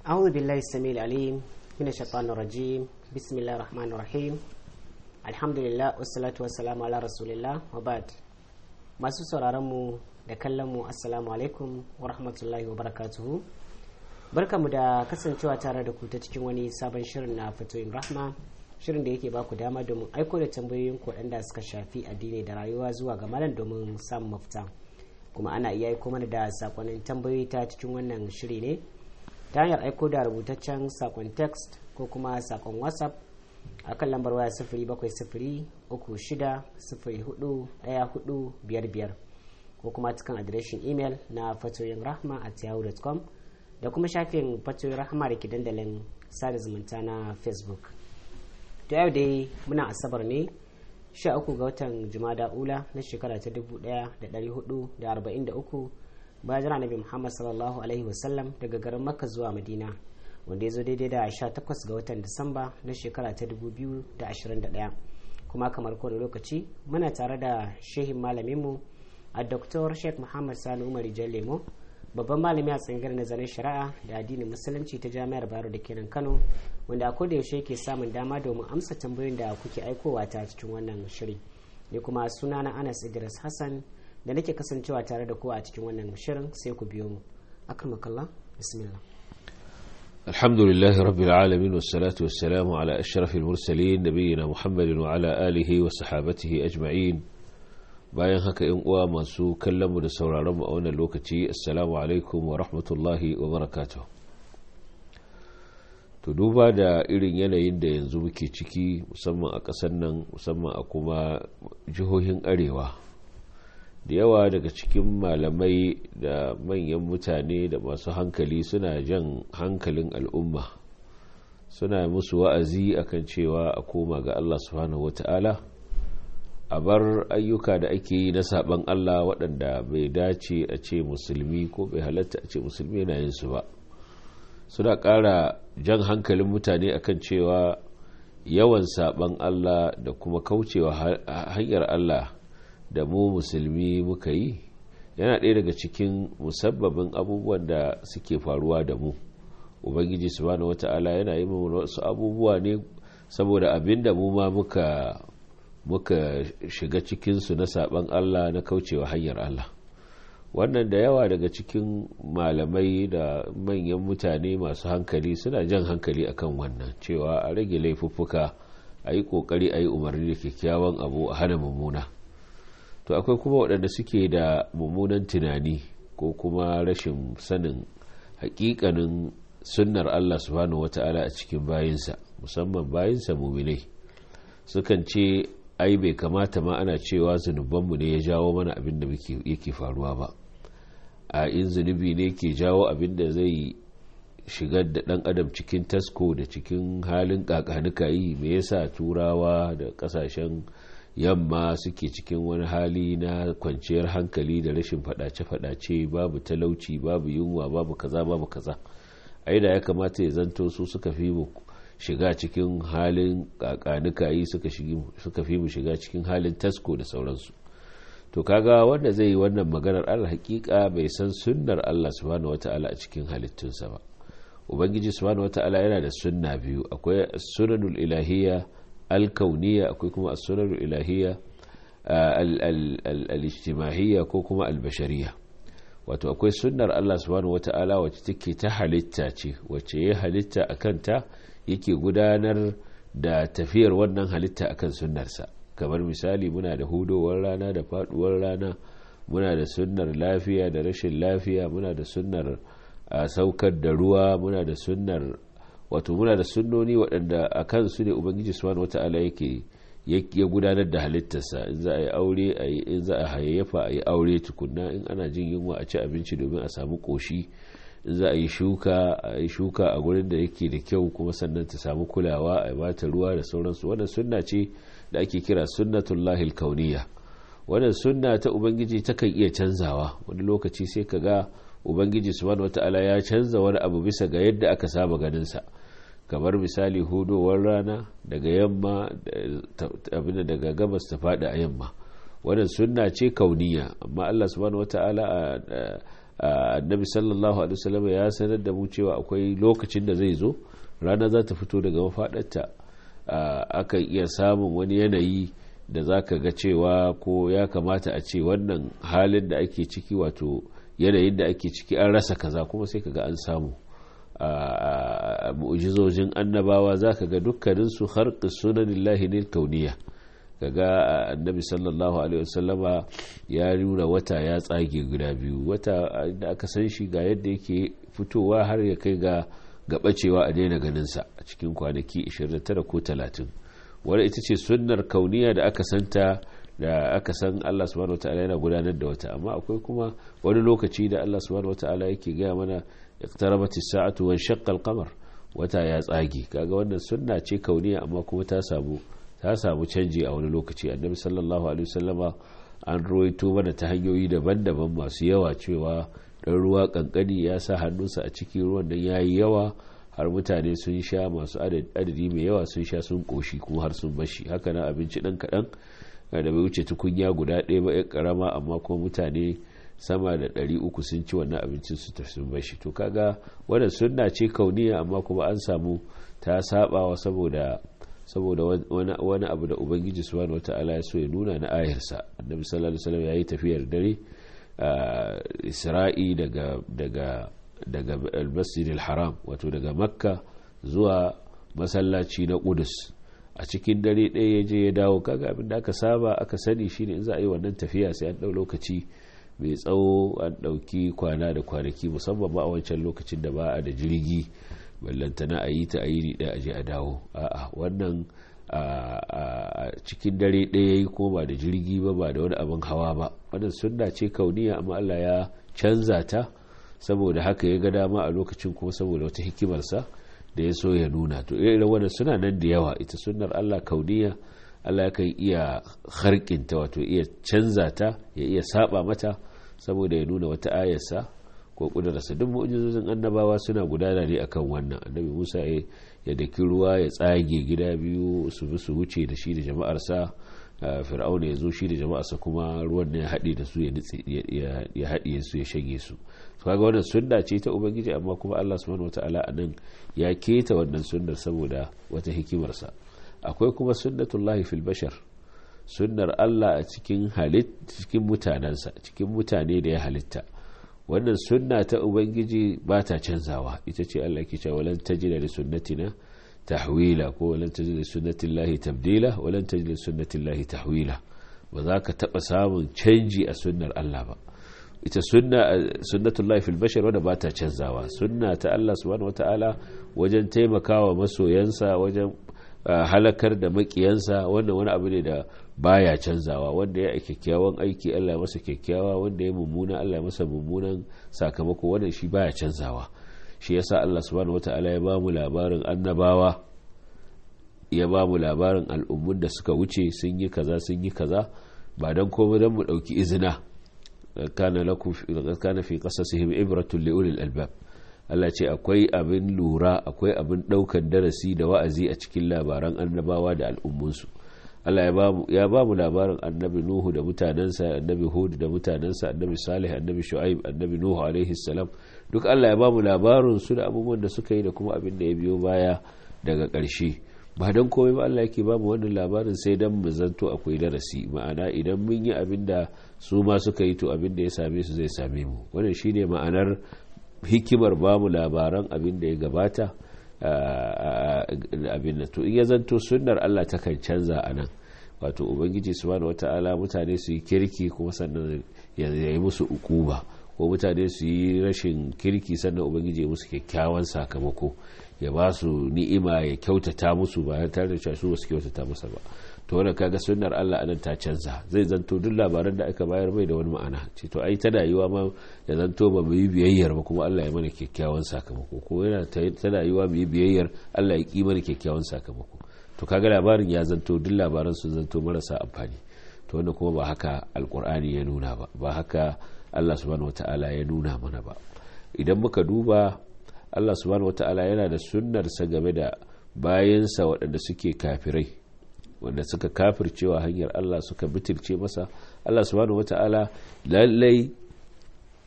أعوذ بالله السميع العليم من الشيطان الرجيم بسم الله الرحمن الرحيم الحمد لله والصلاة والسلام على رسول الله وبعد masu sauraron mu da kallon mu assalamu alaikum wa rahmatullahi wa barakatuhu barkamu da kasancewa tare da ku ta cikin wani sabon shirin na fatoyin rahma shirin da yake baku dama domin aiko da tambayoyin ku waɗanda suka shafi addini da rayuwa zuwa ga malam domin samun mafita kuma ana iya aiko mana da sakonnin tambayoyi ta cikin wannan shiri ne ta hanyar aiko da rubutaccen sakon text ko kuma sakon whatsapp a kan lambar waya sifiri bakwai sifiri uku shida sifiri hudu daya hudu biyar biyar ko kuma cikin adireshin imel na fatoyin rahma at yahoo.com da kuma shafin fatoyin rahma da ke dandalin sada zumunta na facebook ta yau dai muna asabar ne 13 ga watan jumada ula na shekara ta 1443 bayan jira nabi muhammad sallallahu alaihi wasallam daga garin makka zuwa madina wanda ya zo daidai da 18 ga watan disamba na shekara ta 2021 kuma kamar kowane lokaci muna tare da shehin malaminmu a dr sheikh muhammad sani umar lemo babban malami a tsangar nazarin shari'a da addinin musulunci ta jami'ar bayero da kenan kano wanda a koda yaushe yake samun dama domin amsa tambayoyin da kuke aikowa ta cikin wannan shiri ne kuma suna na anas idris hassan da nake kasancewa tare da ku a cikin wannan shirin sai ku biyo mu akramakallah bismillah الحمد لله رب العالمين والصلاة والسلام على أشرف المرسلين نبينا محمد وعلى آله وصحابته أجمعين bayan haka in uwa masu kallonmu da sauraronmu a wannan lokaci assalamu alaikum wa rahmatullahi wa barakatuh to duba da irin yanayin da yanzu muke ciki musamman a ƙasar nan musamman a kuma jihohin arewa da yawa daga cikin malamai da manyan mutane da masu hankali suna jan hankalin al'umma suna musu wa'azi akan cewa a koma ga Allah subhanahu wata'ala a bar ayyuka da ake yi na saban Allah waɗanda bai dace a ce musulmi ko bai halatta a ce musulmi yana yin su ba suna ƙara jan hankalin mutane akan cewa yawan saban Allah da kuma kaucewa hanyar Allah da mu musulmi muka yi yana ɗaya daga cikin musabbabin abubuwan da suke faruwa da mu ubangiji subhanahu wata'ala yana yi wasu abubuwa ne saboda abin da mu ma muka muka shiga cikinsu na saban Allah na kaucewa hanyar Allah wannan da yawa daga cikin malamai da manyan mutane masu hankali suna jan hankali akan wannan cewa a rage laifuffuka a yi ƙoƙari a yi umarni da kyakkyawan abu a hana mummuna to akwai kuma waɗanda suke da mummunan tunani ko kuma rashin sanin hakikanin sunnar Allah subhanahu wata'ala a cikin bayinsa musamman bayinsa muminai sukan ce ai bai kamata ma ana cewa zunubanmu ne ya jawo mana abin da yake faruwa ba a in zunubi ne ke jawo abin da zai shigar da ɗan adam cikin tasko da cikin halin kakanuka yi me yasa turawa da ƙasashen yamma suke cikin wani hali na kwanciyar hankali da rashin fadace-fadace babu talauci babu yunwa babu kaza babu kaza ai da ya kamata ya zanto su suka fi mu shiga cikin halin kakanikayi suka fi mu shiga cikin halin tasko da sauransu to kaga wanda zai yi wannan maganar allah hakika bai san sunnar allah subhanahu wata'ala a cikin halittunsa ba ubangiji subhanahu wata'ala yana da sunna biyu akwai sunanul ilahiyya alkauniya akwai kuma asurar ilahiyya al-ijtimahiyya ko kuma albashariya wato akwai sunnar Allah subhanahu wata'ala wacce take ta halitta ce wacce ya halitta a kanta yake gudanar da tafiyar wannan halitta akan sunnarsa kamar misali muna da hudowar rana da faduwar rana muna da sunnar lafiya da rashin lafiya muna da sunnar saukar da ruwa muna da sunnar wato muna da sunnoni waɗanda a kansu ne ubangiji subhanahu wata'ala yake ya gudanar da halittarsa in za a yi aure a yi in za a hayayyafa a yi aure tukunna in ana jin yunwa a ci abinci domin a samu koshi in za a yi shuka a yi shuka a gurin da yake da kyau kuma sannan ta samu kulawa a bata ruwa da sauransu wannan sunna ce da ake kira sunnatullahil kauniya wannan sunna ta ubangiji takan iya canzawa wani lokaci sai ka ga ubangiji subhanahu wata'ala ya canza wani abu bisa ga yadda aka saba ganin sa kamar misali hudowar rana daga yamma abin daga gabas ta fada a yamma wannan sunna ce kauniya amma Allah subhanahu wata'ala annabi sallallahu alaihi wasallam ya sanar da mu cewa akwai lokacin da zai zo rana za ta fito daga mafaɗarta akan iya samun wani yanayi da za ka ga cewa ko ya kamata a ce wannan halin da ake ciki wato yanayin da ake ciki an rasa kaza kuma sai ka ga an samu a mu'jizojin annabawa za ka ga dukkaninsu harƙi sunanillahi ne kauniya kaga annabi sallallahu alaihi wasallama ya nuna wata ya tsage guda biyu wata da aka san shi ga yadda yake fitowa har ya kai ga gabacewa a daina ganinsa a cikin kwanaki 29 ko 30 wadda ita ce sunnar kauniya da aka santa da aka san Allah subhanahu wataala yana gudanar da wata amma akwai kuma wani lokaci da Allah subhanahu wataala yake gaya mana iqtarabat as-sa'atu wa shaqqa al-qamar wata ya tsage kaga wannan sunna ce kauniya amma kuma ta samu ta samu canji a wani lokaci annabi sallallahu alaihi wasallama an ruwaito mana ta hanyoyi daban-daban masu yawa cewa dan ruwa kankani ya sa hannunsa a cikin ruwan nan yayi yawa har mutane sun sha masu adadi mai yawa sun sha sun koshi kuma har sun bashi haka na abinci dan kaɗan da bai wuce tukunya guda ɗaya ba yan karama amma kuma mutane sama da ɗari uku sun ci wannan abincin su tafi sun bashi to kaga wannan sunna ce kauniya amma kuma an samu ta sabawa saboda saboda wani abu da ubangiji subhanahu wata'ala ya so ya nuna na ayarsa annabi sallallahu alaihi wasallam yayi tafiyar dare isra'i daga daga daga al-masjid al-haram wato daga makka zuwa masallaci na qudus a cikin dare ɗaya ya je ya dawo kaga abin da aka saba aka sani shine in za a yi wannan tafiya sai an ɗau lokaci mai tsawo an ɗauki kwana da kwanaki musamman ba a wancan lokacin da ba a da jirgi ballantana a yi ta a yi ɗaya a je a dawo a'a wannan a cikin dare ɗaya yi ko ba da jirgi ba ba da wani abin hawa ba wannan sunna ce kauniya amma Allah ya canza ta saboda haka ya ga dama a lokacin kuma saboda wata hikimarsa da ya so ya nuna to irin wannan suna nan da yawa ita sunnar Allah kauniya Allah yakan iya harkinta wato iya canza ta ya iya saba mata saboda ya nuna wata ayarsa ko kudurarsa duk mu'jizozin annabawa suna gudana ne akan wannan annabi Musa ya daki ruwa ya tsage gida biyu su bi su wuce da shi da jama'arsa fir'auna ya zo shi da jama'arsa kuma ruwan ne ya haɗe da su ya haɗiye su ya shage su to kaga wannan sunna ce ta ubangiji amma kuma Allah subhanahu wataala anan ya keta wannan sunnar saboda wata hikimarsa akwai kuma sunnatullahi fil bashar sunnar Allah a cikin halit cikin mutanensa cikin mutane da ya halitta wannan sunna ta ubangiji ba ta canzawa ita ce Allah ke cewa walan tajida li sunnatina tahwila ko walan tajida li sunnatillahi tabdila walan tajida li sunnatillahi tahwila ba za ka taba samun canji a sunnar Allah ba ita sunna sunnatullahi fil bashar wanda ba ta canzawa sunna ta Allah subhanahu wataala wajen taimakawa masoyansa wajen halakar da makiyansa wannan wani abu ne da baya canzawa wanda ya kyakkyawan aiki Allah ya masa kyakkyawa wanda ya mummuna Allah ya masa mummunan sakamako wannan shi baya canzawa shi yasa Allah subhanahu wataala ya bamu labarin annabawa ya bamu labarin al'ummun da suka wuce sun yi kaza sun yi kaza ba dan komai dan mu dauki izina kana lakum kana fi qasasihim ibratun li ulil albab Allah ce akwai abin lura akwai abin daukan darasi da wa'azi a cikin labaran annabawa da al'ummunsu Allah ya ba mu labarin annabi Nuhu da mutanensa annabi Hud da mutanensa annabi Salih annabi Shu'aib annabi Nuhu alaihi salam duk Allah ya ba mu labarin su da abubuwan da suka yi da kuma abin da ya biyo baya daga ƙarshe ba don komai ba Allah yake ba mu wannan labarin sai dan mu zanto akwai darasi ma'ana idan mun yi abin da su ma suka yi to abin da ya same su zai same mu wannan shine ma'anar hikimar ba mu labaran abin da ya gabata abin da to in ya zanto sunnar Allah ta kan canza a nan wato ubangiji subhanahu wata'ala mutane su yi kirki kuma sannan ya yi musu ukuba ko mutane su yi rashin kirki sannan ubangiji ya musu kyakkyawan sakamako ya ba su ni'ima ya kyautata musu ba tare da cewa su ba su kyautata masa ba to wannan kaga sunnar Allah anan ta canza zai zanto duk labaran da aka bayar bai da wani ma'ana ce to ai tana yiwa ma ya zanto ba mu yi biyayyar ba kuma Allah ya mana kyakkyawan sakamako ko yana tana yiwa mu yi biyayyar Allah ya ki mana kyakkyawan sakamako to kaga labarin ya zanto duk labaran su zanto marasa amfani to wannan kuma ba haka alkur'ani ya nuna ba ba haka Allah subhanahu wataala ya nuna mana ba idan muka duba Allah subhanahu wataala yana da sunnarsa game da bayansa waɗanda suke kafirai wanda suka kafircewa hanyar Allah suka bitirce masa Allah subhanahu wata'ala lallai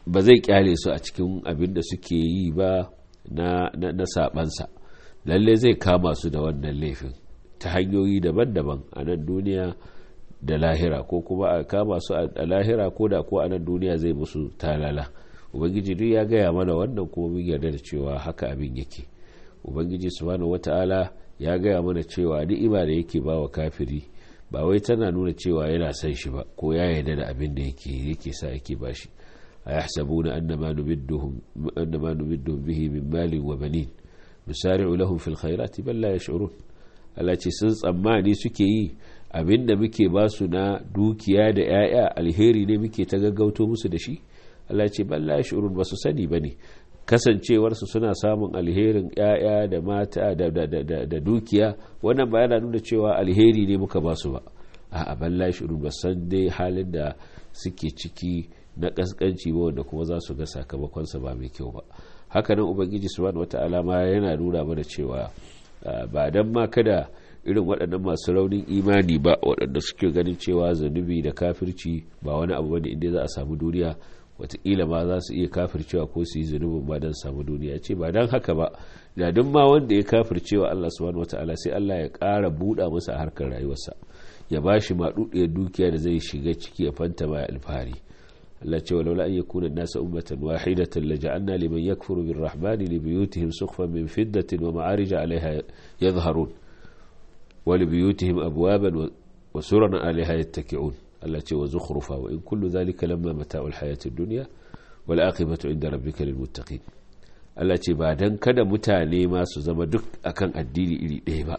ba zai kyale su a cikin abin da suke yi ba na, na, na sabansa lalle zai kama su da wannan laifin ta hanyoyi daban-daban a nan duniya da lahira ko kuma a kama su a lahira ko da ko a nan duniya zai musu talala ubangiji duk ya gaya mana wannan kuma mun yarda da cewa haka abin yake ubangiji subhanahu wata'ala ya gaya mana cewa ni'ima da yake ba wa kafiri ba wai tana nuna cewa yana son shi ba ko ya yarda da abin da yake yake sa yake bashi ayahsabuna annama numidduhum annama numidduhum bihi min malin wa banin nusari'u lahum fil khairati bal la yash'urun Allah ce sun tsammani suke yi abinda muke ba su na dukiya da 'ya'ya alheri ne muke ta gaggauto musu da shi Allah ce balla shurun ba su sani ba ne kasancewarsu suna samun alherin 'ya'ya da mata da dukiya wannan ba yana nuna cewa alheri ne muka ba su ba a balla shurun ba san dai halin da suke ciki na kaskanci ba wanda kuma za su ga sakamakonsa ba mai kyau ba hakanan ubangiji subhanahu wata'ala ma yana nuna mana cewa ba dan ma kada irin waɗannan masu raunin imani ba waɗanda suke ganin cewa zanubi da kafirci ba wani abu bane inda za a samu duniya watakila ma za su iya kafircewa ko su yi zunubin ba don samu duniya ce ba don haka ba da duk ma wanda ya kafircewa Allah subhanahu wataala sai Allah ya ƙara buɗa masa a harkar rayuwarsa ya ba shi maɗuɗiyar dukiya da zai shiga ciki ya fanta ma alfahari Allah ce walaula an yakuna nasa ummatan wahidatan laja'alna liman yakfuru birrahmani li buyutihim suqfan min fiddatin wa ma'arija 'alayha yadhharun wa li buyutihim abwaban wa suran 'alayha yattaki'un Allah ce wa zukhrufa wa in kullu dhalika lamma mata'ul hayatid dunya wal aqibatu 'inda rabbika lil muttaqin Allah ce ba dan kada mutane ma su zama duk akan addini iri ɗaya ba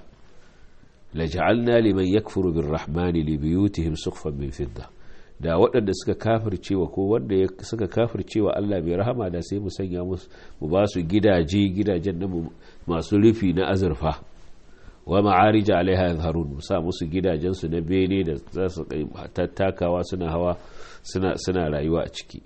laja'alna liman yakfuru birrahmani li buyutihim suqfan min fidda da waɗanda suka kafircewa ko wanda suka kafircewa Allah mai rahama da sai mu sanya musu mu ba su gidaje gidajen na masu rufi na azurfa wa ma'arija alaiha yazharun mu sa musu gidajen su na bene da za su tattakawa suna hawa suna suna rayuwa a ciki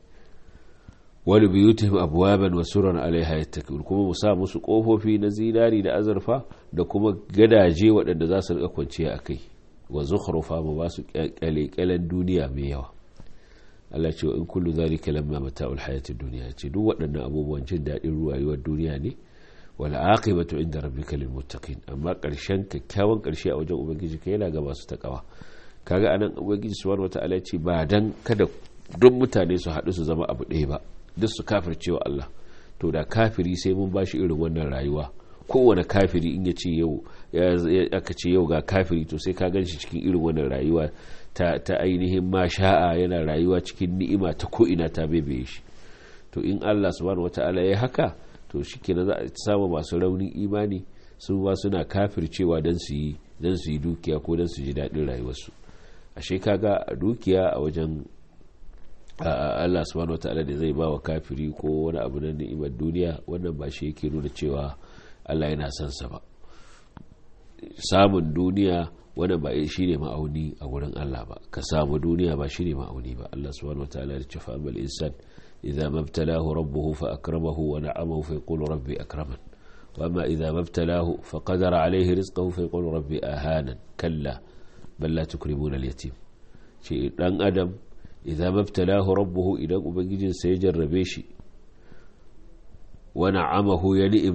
wani biyutihim abwaban wa suran alaiha yattaqun kuma mu sa musu kofofi na zinari da azurfa da kuma gadaje waɗanda za su rika kwanciya akai wa zukhrufa mu ba su kyalekyalen duniya mai yawa Allah ce wa in kullu zalika lamma mata'ul hayatid dunya ce duk waɗannan abubuwan jin daɗin rayuwar duniya ne wal aqibatu inda rabbika lil muttaqin amma ƙarshen kyakkyawan ƙarshe a wajen ubangiji kai yana ga masu takawa kaga anan ubangiji subhanahu wataala ya ce ba dan kada duk mutane su haɗu su zama abu ɗaya ba duk su kafircewa Allah to da kafiri sai mun bashi irin wannan rayuwa kowane kafiri in ya ce yau aka ce yau ga kafiri to sai ka gan shi cikin irin wannan rayuwa ta, ta ainihin ma sha'a yana rayuwa cikin ni'ima ta ko'ina ta bebe shi to in Allah subhanahu wata'ala ya haka to shi kenan za a samu masu raunin imani su ba suna kafircewa don su yi don su yi dukiya ko don su ji daɗin rayuwarsu ashe kaga dukiya a wajen Allah subhanahu wata'ala da zai ba wa kafiri ko wani abu na ni'imar duniya wannan ba shi yake nuna cewa Allah yana son sa ba samun duniya wannan ba shi ne ma'auni a wurin Allah ba ka samu duniya ba shi ne ma'auni ba Allah subhanahu wataala ya ce fa amal insan idza mabtalahu rabbuhu fa akramahu wa na'amahu fa yaqulu rabbi akraman wa amma idza mabtalahu fa qadara alayhi rizqahu fa yaqulu rabbi ahanan kalla bal la tukrimuna al-yatim ce dan adam idza mabtalahu rabbuhu idan ubangijinsa ya jarrabe shi ونعمه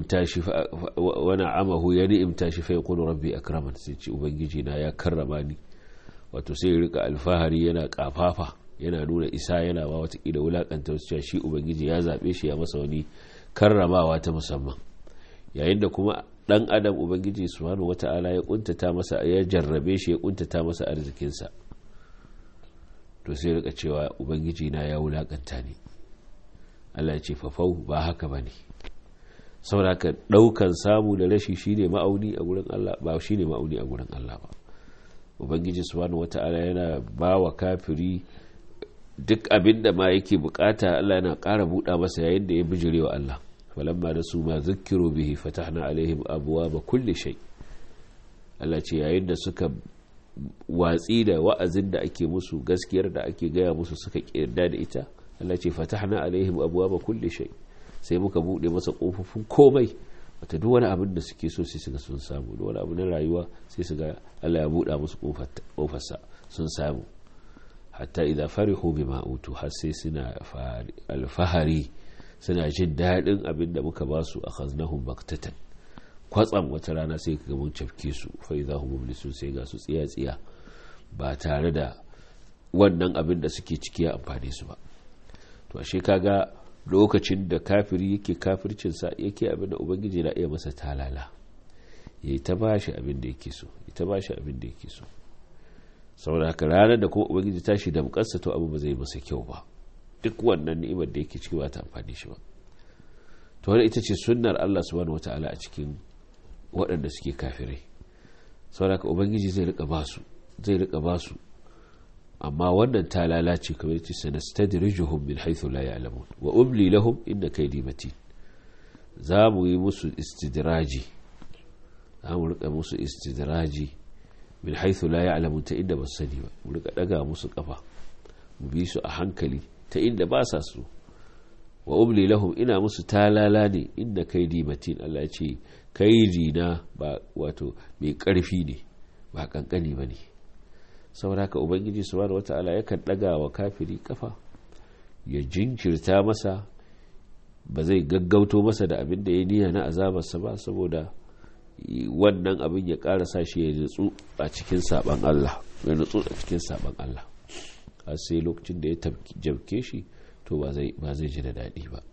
ينئمتا shi fa yaqulu rabbi akraman sai ce ubangiji na ya karrama ni wato sai ya rika alfahari yana kafafa yana nuna isa yana ba wata kila wulakanta wasu cewa shi ubangiji ya zabe shi ya masa wani karramawa ta musamman yayin da kuma dan adam ubangiji subhanahu wata'ala ya kuntata masa ya jarrabe shi ya kuntata masa arzikinsa to sai rika cewa ubangiji na ya wulakanta ni Allah ya ce fafau ba haka bane saboda daukan samu da rashi shine ma'auni a gurin Allah ba shine ma'auni a gurin Allah ba ubangiji subhanahu wata'ala yana ba wa kafiri duk abin da ma yake bukata Allah yana ƙara buɗa masa yayin da ya bijire wa Allah falamma da su ma zukkiru bihi fatahna alaihim abwaaba kulli shay Allah ce yayin da suka watsi da wa'azin da ake musu gaskiyar da ake gaya musu suka kirda da ita Allah ce fatahna alaihim abwaaba kulli shay sai muka bude masa kofofin komai wata duk wani abin da suke so sai suga sun samu duk wani abu na rayuwa sai su ga Allah ya buɗa musu kofarsa sun samu hatta idza farihu bima utu har sai suna alfahari suna jin daɗin abin da muka ba su akhaznahum baktatan kwatsam wata rana sai ka mun cafke su fa idza hum mublisun sai ga su tsiya tsiya ba tare da wannan abin da suke ciki ya amfane su ba to ashe kaga lokacin da kafiri yake kafircinsa yake abin da ubangiji na iya masa talala ya yi ta ba shi abin da yake so ya ta ba shi abin da yake so saboda haka ranar da kuma ubangiji tashi da mukarsa to abu ba zai masa kyau ba duk wannan ni'imar da yake ciki ba ta amfani shi ba to wani ita ce sunnar Allah subhanahu wata'ala a cikin waɗanda suke kafirai saboda haka ubangiji zai rika ba su zai rika ba su amma wannan ta lalace kamar yace sanastadrijuhum min haythu la ya'lamun wa umli lahum inna kaydi matin za mu yi musu istidraji za mu rika musu istidraji min haythu la ya'lamun ta inda ba su sani ba mu rika daga musu kafa mu bi su a hankali ta inda ba sa su wa umli lahum ina musu talala ne inna kaydi matin Allah ya ce kaidi na ba wato mai karfi ne ba kankani bane ne saboda haka ubangiji subhanahu wata'ala yakan daga wa kafiri kafa ya jinkirta masa ba zai gaggauto masa da abin da ya niyya na azabarsa ba saboda wannan abin ya ƙara sa shi ya nutsu a cikin saban Allah ya nutsu a cikin saban Allah har sai lokacin da ya jabke shi to ba zai ji da daɗi ba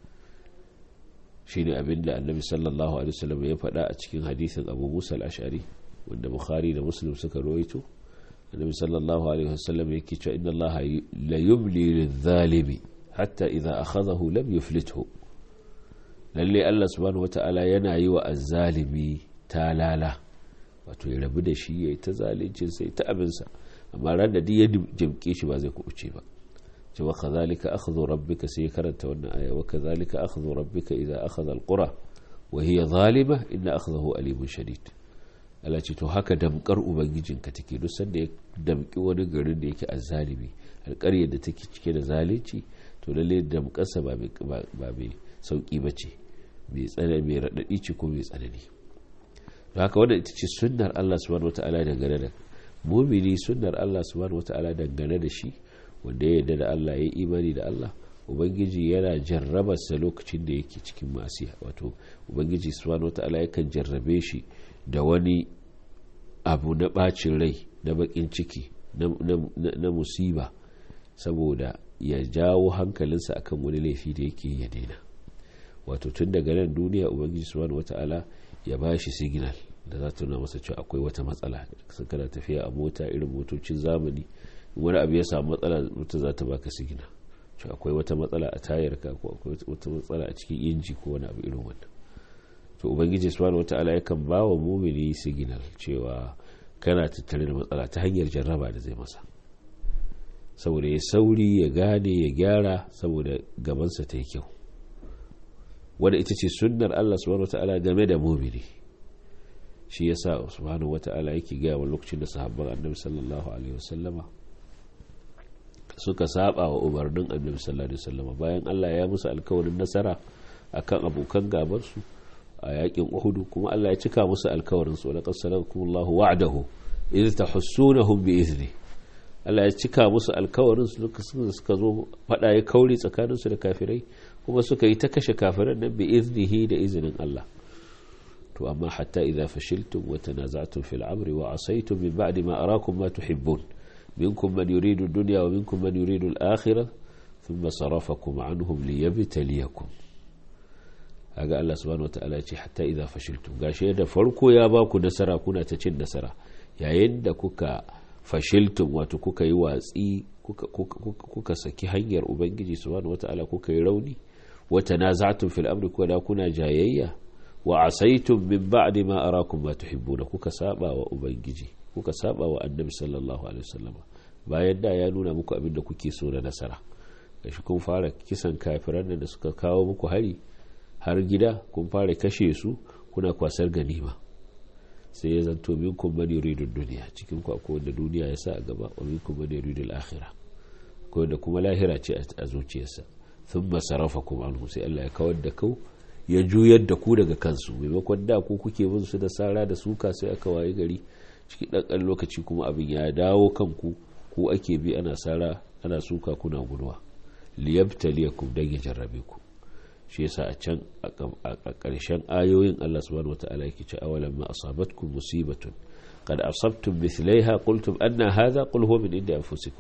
shi ne abin da annabi sallallahu alaihi wasallam ya faɗa a cikin hadithin abu musa al-ash'ari wanda bukhari da muslim suka rawaito النبي صلى الله عليه وسلم يكي إن الله لا يملي للظالم حتى إذا أخذه لم يفلته lalle Allah subhanahu wata'ala yana yi wa azzalimi talala wato ya rabu da shi ya yi ta zalincin sai ta abinsa amma ran da ya jimke shi ba zai kubuce ba ce wa kazalika akhdhu rabbika sai karanta wannan aya wa kazalika akhdhu rabbika idza akhadha alqura wa hiya zalima inna akhdahu alimun shadid Allah ce to haka damkar ubangijinka take duk sanda ya damki wani garin da yake azzalimi alƙaryar da take cike da zalunci to lalle damkarsa ba mai sauki ba ce mai tsanani mai raɗaɗi ce ko mai tsanani to haka wannan ita ce sunnar Allah subhanahu wata'ala dangane da mumini sunnar Allah subhanahu wata'ala dangane da shi wanda ya yarda da Allah ya yi imani da Allah ubangiji yana jarrabarsa lokacin da yake cikin masiya wato ubangiji subhanahu wata'ala yakan jarrabe shi da wani abu na bacin rai na bakin ciki na musiba saboda ya jawo hankalinsa akan wani laifi da yake ya daina wato tun daga nan duniya ubangiji subhanahu wata'ala ya ba shi signal da za ta nuna masa cewa akwai wata matsala kana tafiya a mota irin motocin zamani wani abu ya samu matsala mutum za ta baka signal cewa akwai wata matsala a tayar ka ko akwai wata matsala a cikin inji ko wani abu irin wannan to ubangiji subhanahu wataala yakan ba wa mumini signal cewa kana tattare da matsala ta hanyar jarraba da zai masa saboda ya sauri ya gane ya gyara saboda gabansa ta yi kyau wadda ita ce sunnar Allah subhanahu wataala game da mumini shi yasa subhanahu wataala yake gaya wa lokacin da sahabban annabi sallallahu alaihi wasallama suka saba wa umarnin annabi sallallahu alaihi wasallama bayan Allah ya musu alkawarin nasara akan abokan gabansu a yakin uhudu kuma Allah ya cika musu alkawarin su laqad sadaqakumullahu wa'dahu idh tahussunahum bi izni Allah ya cika musu alkawarin su suka zo fada ya kauri tsakanin su da kafirai kuma suka yi ta kashe kafiran nan bi iznihi da izinin Allah to amma hatta idza fashiltum wa tanaza'tum fil amri wa asaytum min ba'di ma arakum ma tuhibbun minkum man yuridu ad-dunya wa minkum man yuridu al-akhirah thumma sarafakum anhum liyabtaliyakum kaga Allah subhanahu wataala ce hatta idza fashiltum gashi da farko ya ba ku nasara kuna ta cin nasara yayin da kuka fashiltum wato kuka yi watsi kuka, kuka, kuka saki hanyar ubangiji subhanahu wataala kuka yi rauni wa tanaza'tum fil amri kuna kuna jayayya wa asaitum min ba'di ma arakum ma tuhibbuna kuka saba wa ubangiji kuka saba wa annabi sallallahu alaihi wasallam bayan da ya nuna muku abin da kuke so na nasara gashi kun fara kisan kafiran da suka kawo muku hari har gida kun fara kashe su kuna kwasar ganima sai ya zanto minkum man yuridu duniya cikin ku akwai wanda duniya ya sa a gaba wa minkum man yuridu al-akhirah akwai wanda kuma lahira ce a zuciyarsa thumma sarafakum anhu sai Allah ya kawar da kau ya juyar da ku daga kansu maimakon da ku kuke bin su da sara da suka sai aka waye gari cikin ɗan lokaci kuma abin ya dawo kanku ku ake bi ana sara ana suka kuna guduwa liyabtaliyakum dan ya jarrabe ku shi yasa a can a ƙarshen ayoyin Allah subhanahu wata'ala yake ce awalan ma asabatkum musibatun qad asabtum mithlaiha qultum anna hadha qul huwa min indi anfusikum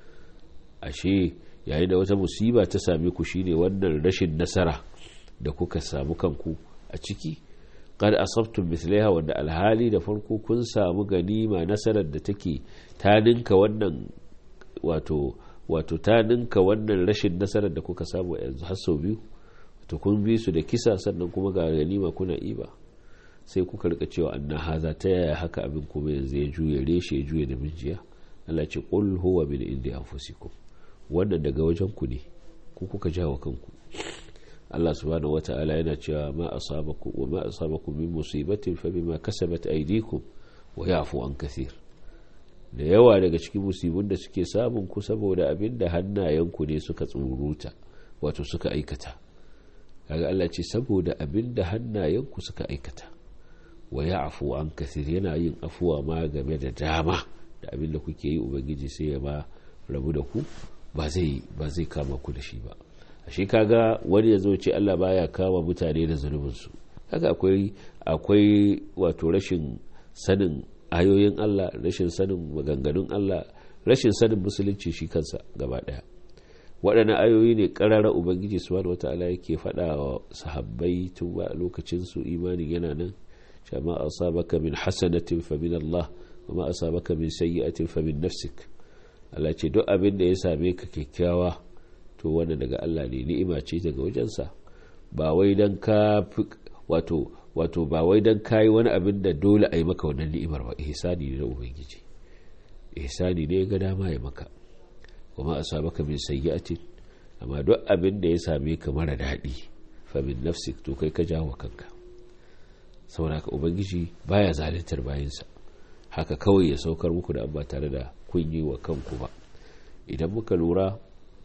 ashe yayin da wata musiba ta same ku shine wannan rashin nasara da kuka samu kanku a ciki qad asabtum mithlaiha wanda alhali da farko kun samu ganima nasarar da take ta ninka wannan wato wato ta ninka wannan rashin nasarar da kuka samu yanzu har sau biyu to kun bi su da kisa sannan kuma ga ganima kuna iba sai kuka rika cewa anna haza ta yaya haka abin kuma yanzu ya juye reshe ya juye da mijiya Allah ce qul huwa min indi anfusikum wannan daga wajen ku ne ku kuka jawo kanku Allah subhanahu wata'ala yana cewa ma asabakum wa ma asabakum min musibatin fa bima kasabat aydikum wa ya'fu an kathir da yawa daga cikin musibin da suke samun ku saboda abin da hannayenku ne suka tsuruta wato suka aikata kaga Allah ce saboda abin da hannayenku suka aikata wa ya'fu an kathir yana yin afuwa ma game da dama da abin da kuke yi ubangiji sai ya ba rabu da ku ba zai ba zai kama ku da shi ba ashe kaga wani ya zo ce Allah baya kama mutane da zunubinsu kaga akwai akwai wato rashin sanin ayoyin Allah rashin sanin maganganun Allah rashin sanin musulunci shi kansa gaba daya waɗannan ayoyi ne ƙarara ubangiji subhanahu wata'ala yake faɗa wa sahabbai tun ba lokacin su imanin yana nan sha ma asabaka min hasanatin fa min Allah wa ma asabaka min sayyi'atin fa min nafsik Allah ce duk abin da ya same ka kyakkyawa to wannan daga Allah ne ni'ima ce daga wajensa ba wai dan ka wato wato ba wai dan kayi wani abin da dole a yi maka wannan ni'imar ba ihsani ne na ubangiji ihsani ne ga dama ya maka kuma a sabaka min sayyi'atin amma duk abin da ya same ka mara daɗi fa min nafsik to kai ka jawo kanka saboda ka ubangiji baya zaluntar bayansa haka kawai ya saukar muku da ba tare da kun yi wa kanku ba idan muka lura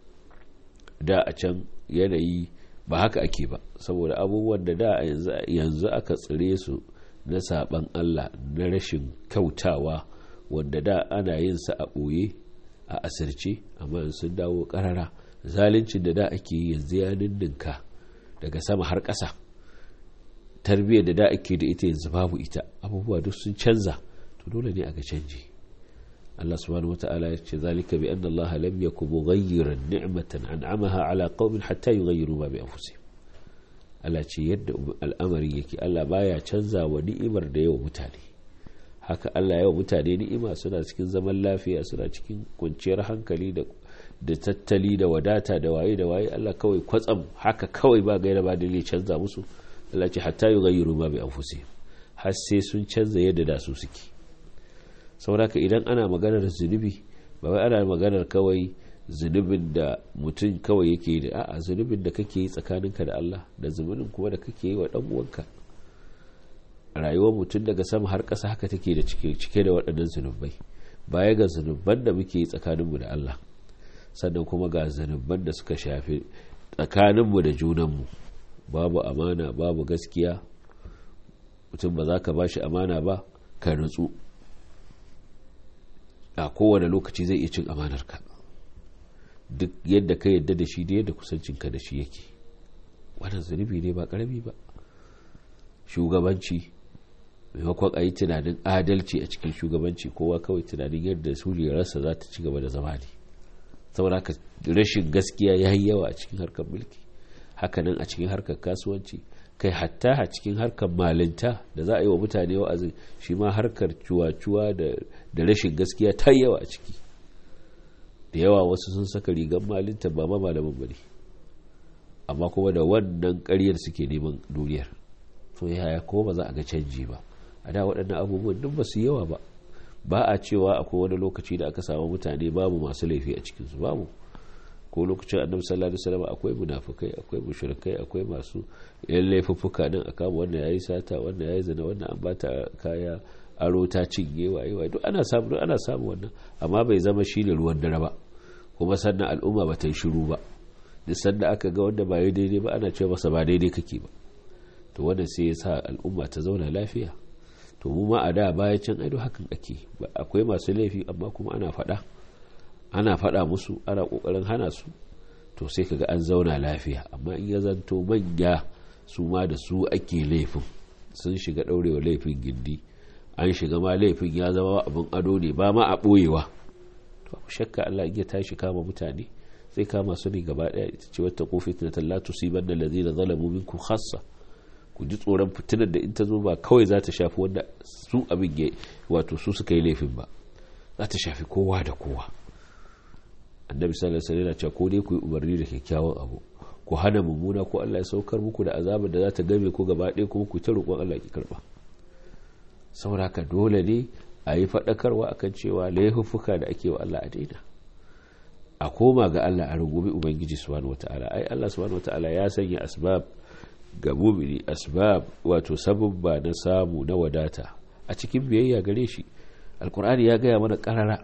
da a can yanayi ba haka ake ba saboda abubuwan da da yanzu aka tsire su na saban Allah na rashin kyautawa wanda da ana yin sa a ɓoye a asirce amma sun dawo ƙarara zaluncin da da ake yi yanzu ya ninninka daga sama har ƙasa tarbiyyar da da ake da ita yanzu babu ita abubuwa duk sun canza to dole ne a ga canji Allah subhanahu wata'ala ya ce zalika bi anna Allah lam yakun mughayyiran ni'matan an'amaha ala qaumin hatta yughayyiru ma bi anfusihim Allah ce yadda al'amari yake Allah baya canza wa ni'imar da yawa mutane haka Allah yawa mutane ni'ima suna cikin zaman lafiya suna cikin kwanciyar hankali da da tattali da wadata da waye da waye Allah kawai kwatsam haka kawai ba gaira ba dalili canza musu Allah ce hatta yughayyiru ma bi anfusihim har sai sun canza yadda da su suke sauraka idan ana maganar zunubi ba wai ana maganar kawai zunubin da mutum kawai yake da a'a zunubin da kake yi tsakaninka da Allah da zunubin kuma da kake yi wa dan uwanka rayuwar mutum daga sama har ƙasa haka take da cike da waɗannan zunubai baya ga zunuban da muke yi tsakaninmu da Allah sannan kuma ga zunuban da suka shafi tsakaninmu da junanmu babu amana babu gaskiya mutum ba za ka ba shi amana ba ka nutsu a kowane lokaci zai iya cin amanarka duk yadda ka yadda da shi da yadda kusancinka da shi yake wannan zunubi ne ba karami ba shugabanci maimakon a yi tunanin adalci a cikin shugabanci kowa kawai tunanin yadda suriyarsa za ta ci gaba da zama ne saboda haka rashin gaskiya ya yi yawa a cikin harkar mulki hakanan a cikin harkar kasuwanci kai hatta a cikin harkar malinta da za a yi wa mutane wa'azin shi ma harkar cuwa-cuwa da rashin gaskiya ta yawa a ciki da yawa wasu sun saka rigar malinta ba ma malamin bane amma kuma da wannan karyar suke neman duniyar to yaya ko ba za a ga canji ba a da waɗannan abubuwan duk ba su yawa ba ba a cewa akwai wani lokaci da aka samu mutane babu masu laifi a cikinsu babu ko lokacin annabi sallallahu alaihi wasallam akwai munafikai akwai mushrikai akwai masu yan laifuffuka din a kama wannan yayi sata wannan yayi zina wannan an bata kaya aro ta cinye waye waye duk ana samu ana samu wannan amma bai zama shine ruwan dare ba kuma sannan al'umma ba ta yi shiru ba duk sanda aka ga wanda ba yi daidai ba ana cewa masa ba daidai kake ba to wannan sai ya sa al'umma ta zauna lafiya to mu ma a da baya can aido hakan ake akwai masu laifi amma kuma ana faɗa ana faɗa musu ana ƙoƙarin hana su to sai kaga an zauna lafiya amma in ya zanto manya su ma da su ake laifin sun shiga ɗaurewa laifin gindi an shiga ma laifin ya zama abin ado ne ba ma a ɓoyewa to shakka Allah ya tashi kama mutane sai kama su ne gaba ɗaya ita ce wata kofi na tallatu siban da lazina zalamu minkum khassa ku ji tsoron fitinar da in ta zo ba kawai za ta shafi wanda su abin ya wato su suka yi laifin ba za ta shafi kowa da kowa annabi sallallahu alaihi wasallam cewa ko dai ku yi umarni da kyakkyawan abu ku hana mummuna ko Allah ya saukar muku da azabar da za ta game ku gaba ɗaya kuma ku ta roƙon Allah ki karba saboda haka dole ne a yi faɗakarwa akan cewa laifuffuka da ake wa Allah a daina a koma ga Allah a rungumi ubangiji subhanahu wataala ai Allah subhanahu wataala ya sanya asbab ga mumini asbab wato sababba na samu na wadata a cikin biyayya gare shi alkur'ani ya gaya mana karara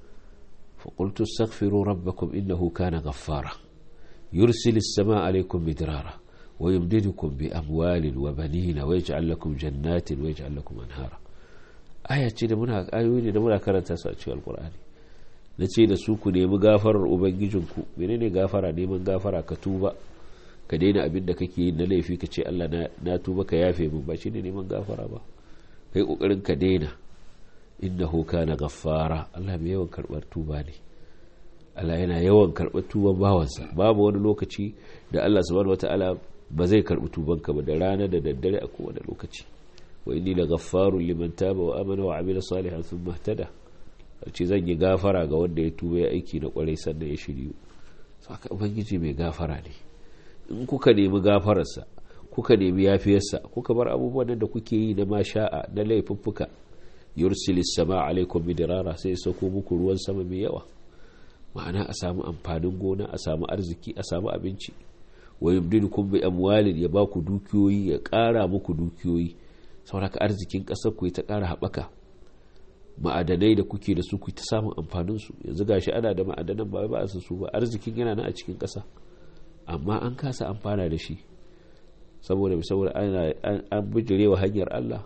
فقلت استغفروا ربكم إنه كان غفارا يرسل السماء عليكم مدرارا ويمددكم بأموال وبنين ويجعل لكم جنات ويجعل لكم أنهارا آية ce da muna ayoyi ne da muna karanta su a cikin alkur'ani na ce da su ku nemi gafarar ubangijinku menene gafara neman gafara ka tuba ka daina abin da kake yi na laifi ka ce Allah na tuba ka yafe min ba shine neman gafara ba kai kokarin ka daina innahu kana ghaffara Allah mai yawan karbar tuba ne Allah yana yawan karbar tuban bawansa babu wani lokaci da Allah subhanahu wataala ba zai karbi tubanka ba da rana da daddare a kowane lokaci wa inni la ghaffarun liman taba wa amana wa amila salihan thumma ihtada ce zan yi gafara ga wanda ya tuba ya aiki na kwarai sannan ya shiryu saka ubangiji mai gafara ne in kuka nemi gafararsa kuka nemi yafiyarsa kuka bar abubuwan da kuke yi na masha'a na laifuffuka yursil sama alaikum midrara sai ya sauko muku ruwan sama mai yawa ma'ana a samu amfanin gona a samu arziki a samu abinci wa yumdidukum bi amwalin ya baku dukiyoyi ya ƙara muku dukiyoyi saboda arzikin ƙasar ku ta ƙara haɓaka ma'adanai da kuke da su ku ta samun amfanin su yanzu gashi ana da ma'adanan ba ba su ba arzikin yana nan a cikin ƙasa amma an kasa amfana da shi saboda saboda an bijirewa hanyar Allah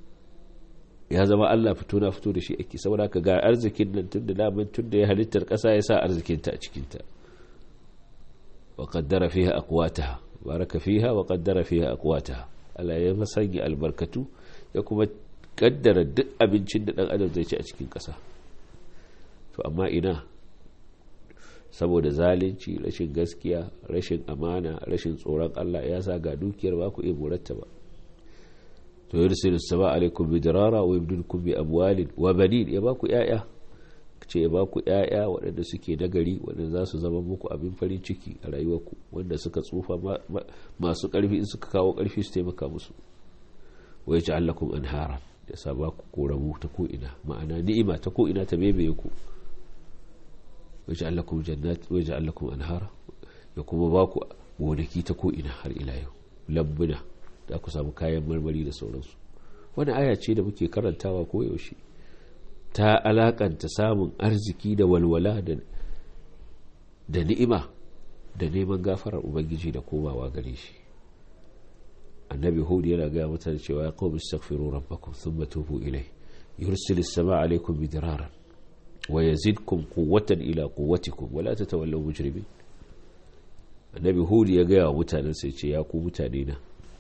ya zama Allah fito na fito da shi ake saboda ka ga arzikin nan tun da daman tun da ya halittar ƙasa ya sa arzikinta a cikinta wa qaddara fiha aqwataha baraka fiha wa qaddara fiha aqwataha Allah ya masanya albarkatu ya kuma kaddara duk abincin da dan adam zai ci a cikin ƙasa to amma ina saboda zalunci rashin gaskiya rashin amana rashin tsoron Allah ya sa ga dukiyar ba ku iya muratta ba to yursilu sama alaikum bidirara wa yubdilukum bi amwalin wa banin ya baku yaya ce ya baku yaya waɗanda suke nagari waɗanda za su zama muku abin farin ciki a rayuwarku wanda suka tsufa masu ƙarfi in suka kawo ƙarfi su taimaka musu wa yaj'al lakum anhara ya sa baku koramu ta ko ina ma'ana ni'ima ta ko ina ta bebeye ku wa yaj'al lakum jannat wa yaj'al lakum anhara ya kuma baku gonaki ta ko ina har ila yau lambuna da ku samu kayan marmari da sauransu wani aya ce da muke karantawa ko yaushe ta alakanta samun arziki da walwala da ni'ima da neman gafarar ubangiji da komawa gare shi annabi hudu yana gaya mutane cewa ya qawmi astaghfiru rabbakum thumma tubu ilai yursil as-samaa alaykum midraran wa yazidkum quwwatan ila quwwatikum wa la tatawallaw mujrimin annabi hudu ya gaya wa mutanen sai ce ya ku mutane na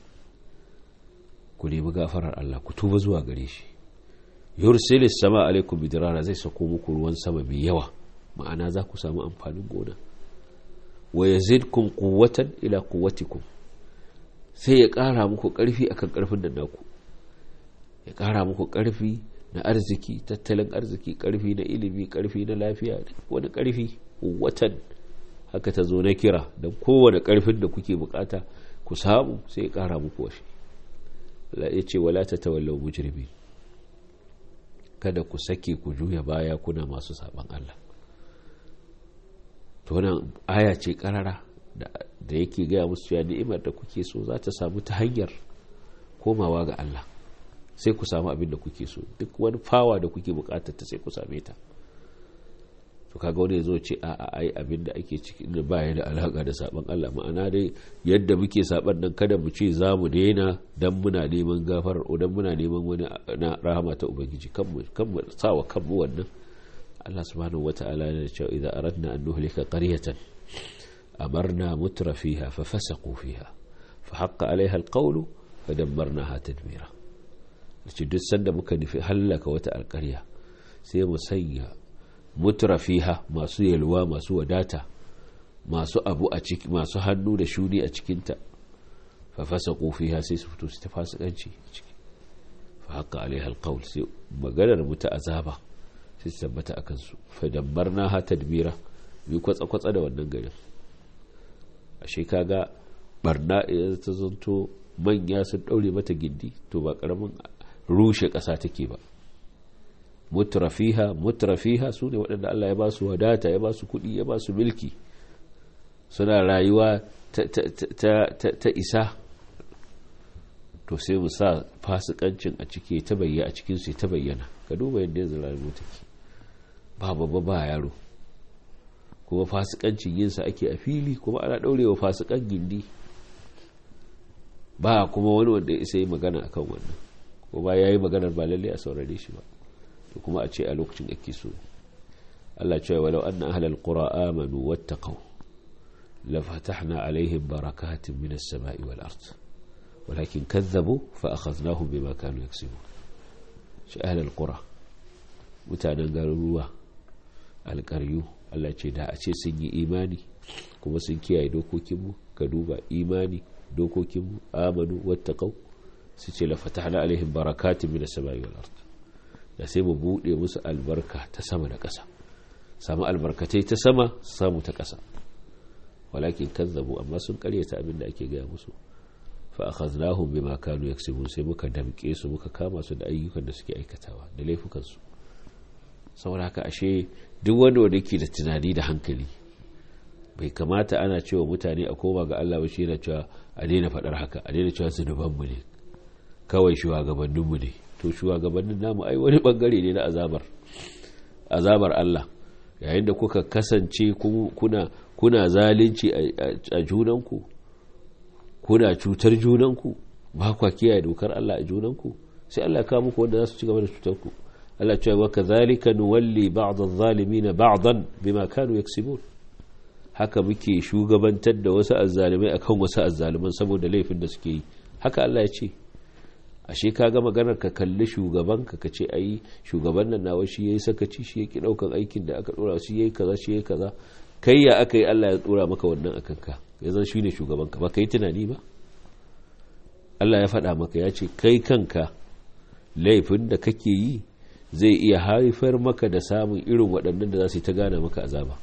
ku nemi gafarar Allah ku tuba zuwa gare shi yursilis sama alaikum bidirara zai sako muku ruwan sama mai yawa ma'ana za ku samu amfanin gona wa yazidkum quwwatan ila quwwatikum sai ya ƙara muku ƙarfi akan ƙarfin da naku ya ƙara muku ƙarfi na arziki tattalin arziki ƙarfi na ilimi ƙarfi na lafiya wani ƙarfi watan haka ta zo na kira don kowane ƙarfin da kuke bukata ku samu sai ya ƙara muku washe ya ce wala ta tawallau mujrimi kada ku sake ku juya baya kuna masu saban Allah to wannan aya ce karara da yake gaya musu cewa ni'imar da kuke so za ta samu ta hanyar komawa ga Allah sai ku samu abin da kuke so duk wani fawa da kuke bukatar ta sai ku same ta to kaga wani zo ce a a ai abin da ake ciki da baya da alaka da saban Allah ma'ana dai yadda muke saban nan kada mu ce za mu daina dan muna neman gafarar o dan muna neman wani na rahama ta ubangiji kan mu kan mu sawa kan mu wannan Allah subhanahu wata'ala yana cewa idan aradna an nuhlika qaryatan amarna mutra fiha fa fasaqu fiha fa haqqa alaiha alqawlu fa dammarnaha tadmira ce duk sanda muka nufi hallaka wata alƙarya sai mu sanya mutra fiha masu yalwa masu wadata masu abu a ciki masu hannu da shuni a cikinta fa fasaqu fiha sai su fito su ta fasikanci ciki fa haqqa alaiha alqawl sai maganar mu ta azaba sai su tabbata a kansu fadambar na ha tadbira bi kwatsa-kwatsa da wannan garin ashe kaga barna idan ta zanto manya sun daure mata gindi to ba karamin rushe ƙasa take ba mutrafiha mutrafiha su ne waɗanda Allah ya ba su wadata ya ba su kuɗi ya ba su milki suna rayuwa ta isa to sai mu sa fasikancin a ciki ta bayyana a cikinsu ta bayyana ka duba yadda yanzu rayuwa take ba babba ba yaro kuma fasikancin yinsa ake a fili kuma ana ɗaurewa fasikan gindi ba kuma wani wanda ya isa yi magana akan wannan ko ba ya yi maganar ba lalle a saurare shi ba to kuma a ce a lokacin ake so Allah cewa walau anna ahlal qura amanu wattaqu la fatahna alaihim barakatin minas sama'i wal ard walakin kazzabu fa akhadnahum bima kanu yaksubun shi ahlal qura mutanen garuruwa alƙaryu Allah ce da a ce sun yi imani kuma sun kiyaye dokokinmu ka duba imani dokokinmu amanu wattaqau su ce la fatahna alaihim barakatin minas sama'i wal ard da sai mu bude musu albarka ta sama da ƙasa samu albarkatai ta sama samu ta ƙasa walakin kazzabu amma sun karyata abin da ake gaya musu fa akhadnahum bima kanu yaksubun sai muka damke su muka kama su da ayyukan da suke aikatawa da laifukan su saboda haka ashe duk wanda wanda yake da tunani da hankali bai kamata ana cewa mutane a koma ga Allah ba shi yana cewa a daina faɗar haka a daina cewa zunubanmu ne kawai shugabanninmu ne to shugabannin namu ai wani bangare ne na azabar azabar Allah yayin da kuka kasance kuna kuna zalunci a junanku kuna cutar junanku ba kwa kiyaye dokar Allah a junanku sai Allah ya kawo muku wanda za su ci gaba da cutar ku Allah cewa wa kadhalika nuwalli ba'd adh-dhalimin ba'dan bima kanu yaksibun haka muke shugabantar da wasu azzalimai akan wasu azzaliman saboda laifin da suke yi haka Allah ya ce ashe ka ga maganar ka kalli shugaban ka kace ai shugaban nan nawa shi yayi sakaci shi yake daukan aikin da aka dora shi yayi kaza shi yayi kaza kai ya aka yi Allah ya dora maka wannan akan ka ya zan shine shugaban ka ba kai tunani ba Allah ya faɗa maka ya ce kai kanka laifin da kake yi zai iya haifar maka da samun irin waɗannan da za su yi ta gane maka azaba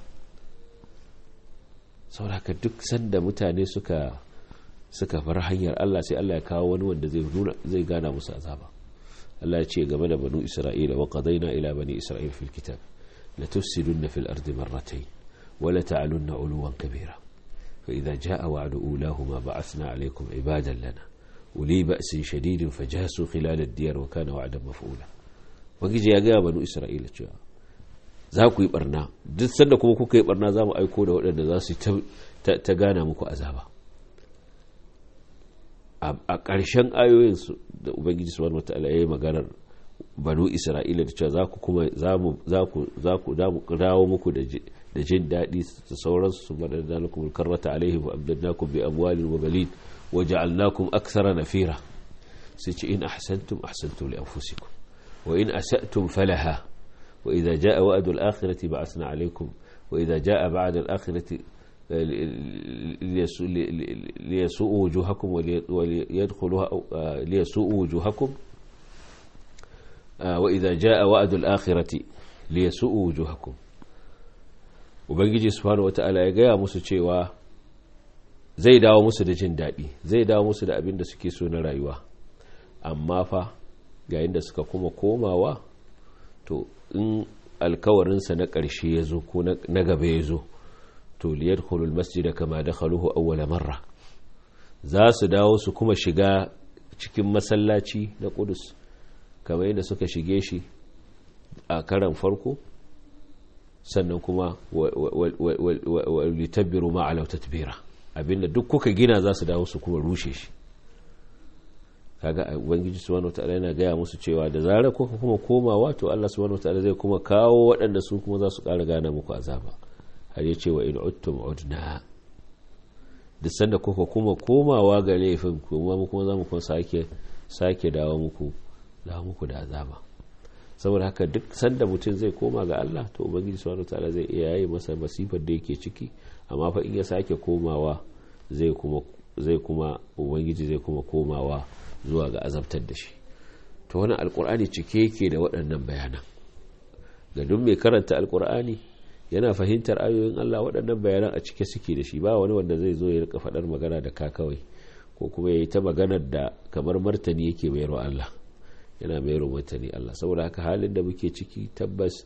sauraka duk sanda mutane suka suka bar hanyar Allah sai Allah ya kawo wani wanda zai nuna zai gana musu azaba Allah ya ce game da banu Isra'ila wa qadaina ila bani Isra'il fil kitab la tufsiduna fil ardi marratayn wa la ta'alunna uluwan kabira fa idza jaa wa'du ulahuma ba'athna alaykum ibadan lana uli ba'sin shadidin fajasu khilal ad-diyar wa kana wa'dan maf'ula wagije ya ga banu Isra'ila cewa za ku yi barna duk sanda kuma kuka yi barna za mu aiko da waɗanda za su ta gana muku azaba a ƙarshen ayoyin da ubangiji subhanahu wataala ya yi maganar banu isra'ila da cewa za ku kuma za ku dawo muku da jin daɗi da sauransu su bada da lakum karrata alaihi wa abdannakum bi amwalin wa balin wa ja'alnakum akthara nafira sai ce in ahsantum ahsantum li anfusikum wa in asa'tum falaha وإذا جاء وعد الآخرة بعثنا عليكم وإذا جاء بعد الآخرة ليسوءوا وجوهكم وليدخلوها ليسوءوا وجوهكم وإذا جاء وعد الآخرة ليسوءوا وجوهكم ubangiji subhanahu wata'ala ya gaya musu cewa zai dawo musu da jin daɗi zai dawo musu da abin da suke so na rayuwa amma fa yayin da suka kuma komawa to in alkawarinsa na ƙarshe ya zo ko na gaba ya zo to liyar hulul masjida kama da haluhu awwala marra za su dawo su kuma shiga cikin masallaci na kudus kamar yadda suka shige shi a karan farko sannan kuma litabbiru ma'alau tatbira abinda duk kuka gina za su dawo su kuma rushe shi kaga ubangiji subhanahu wataala yana gaya musu cewa da zarar kuka kuma komawa to Allah subhanahu wataala zai kuma kawo waɗanda su kuma za su ƙara gana muku azaba har ya ce wa in uttum udna duk sanda kuka kuma komawa ga laifin kuma mu kuma za mu kuma sake sake dawo muku dawo muku da azaba saboda haka duk sanda mutum zai koma ga Allah to ubangiji subhanahu wataala zai iya yi masa masifar da yake ciki amma fa in ya sake komawa zai kuma zai kuma ubangiji zai kuma komawa zuwa ga azabtar da shi to wani alkur'ani cike yake da waɗannan bayanan ga duk mai karanta alkur'ani yana fahimtar ayoyin Allah waɗannan bayanan a cike suke da shi ba wani wanda zai zo ya rika faɗar magana da ka kawai ko kuma ya yi ta maganar da kamar martani yake mayarwa Allah yana mayarwa martani Allah saboda haka halin da muke ciki tabbas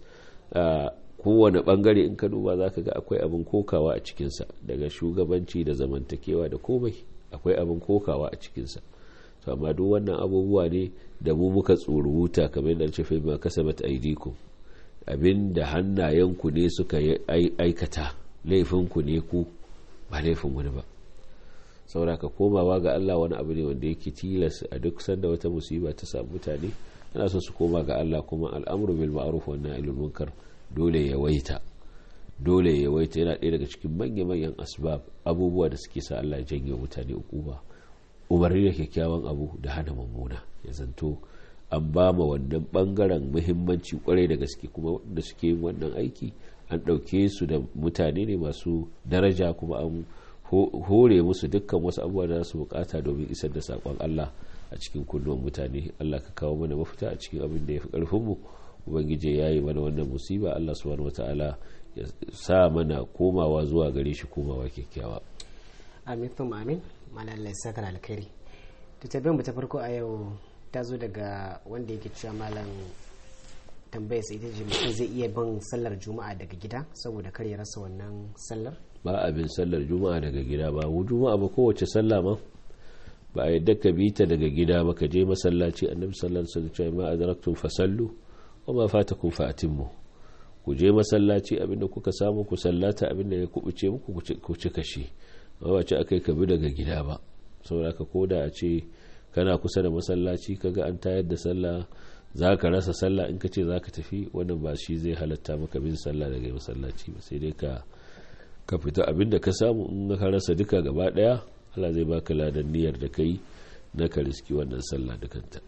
kowane bangare in ka duba za ka ga akwai abin kokawa a cikinsa daga shugabanci da zamantakewa da komai akwai abin kokawa a cikinsa to amma duk wannan abubuwa ne da mu muka tsoruta kamar yadda ce fa ma kasabat aidikum abin da hannayenku ne suka aikata laifinku ne ku ba laifin wani ba sauraka komawa ga Allah wani abu ne wanda yake tilas a duk sanda wata musiba ta samu mutane ana so su koma ga Allah kuma al'amru bil ma'ruf wa nahy munkar dole ya waita dole ya waita yana ɗaya daga cikin manya-manyan asbab abubuwa da suke sa Allah janye mutane ukuba umarni da kyakkyawan abu da hana mummuna ya zanto an ba ma wannan bangaren muhimmanci kwarai da gaske kuma wanda suke yin wannan aiki an ɗauke su da mutane ne masu daraja kuma an hore musu dukkan wasu abubuwa da su bukata domin isar da saƙon Allah a cikin kunnuwan mutane Allah ka kawo mana mafita a cikin abin da ya fi ƙarfinmu ubangiji ya yi mana wannan musiba Allah subhanahu wataala ya sa mana komawa zuwa gare shi komawa kyakkyawa amin thumma amin malalai saka alkhairi to tabbin mu ta farko a yau ta zo daga wanda yake cewa malam tambaya sai ita ce mutum zai iya bin sallar juma'a daga gida saboda kar ya rasa wannan sallar ba abin sallar juma'a daga gida ba mu juma'a ba kowace sallah ma ba a yadda ka bi ta daga gida ba ka je masallaci annabi sallallahu alaihi wasallam ma adraktum fasallu wa ma fatakum fa atimmu ku je masallaci abinda kuka samu ku sallata abinda ya kubuce muku ku cika shi ba wace akai ka bi daga gida ba saboda ka koda a ce kana kusa da masallaci kaga an tayar da sallah za ka rasa sallah in ka ce za ka tafi wannan ba shi zai halatta maka bin sallah daga masallaci ba sai dai ka ka fita abin da ka samu in ka rasa duka gaba daya Allah zai baka ladan niyyar da kai na ka riski wannan sallah dukanta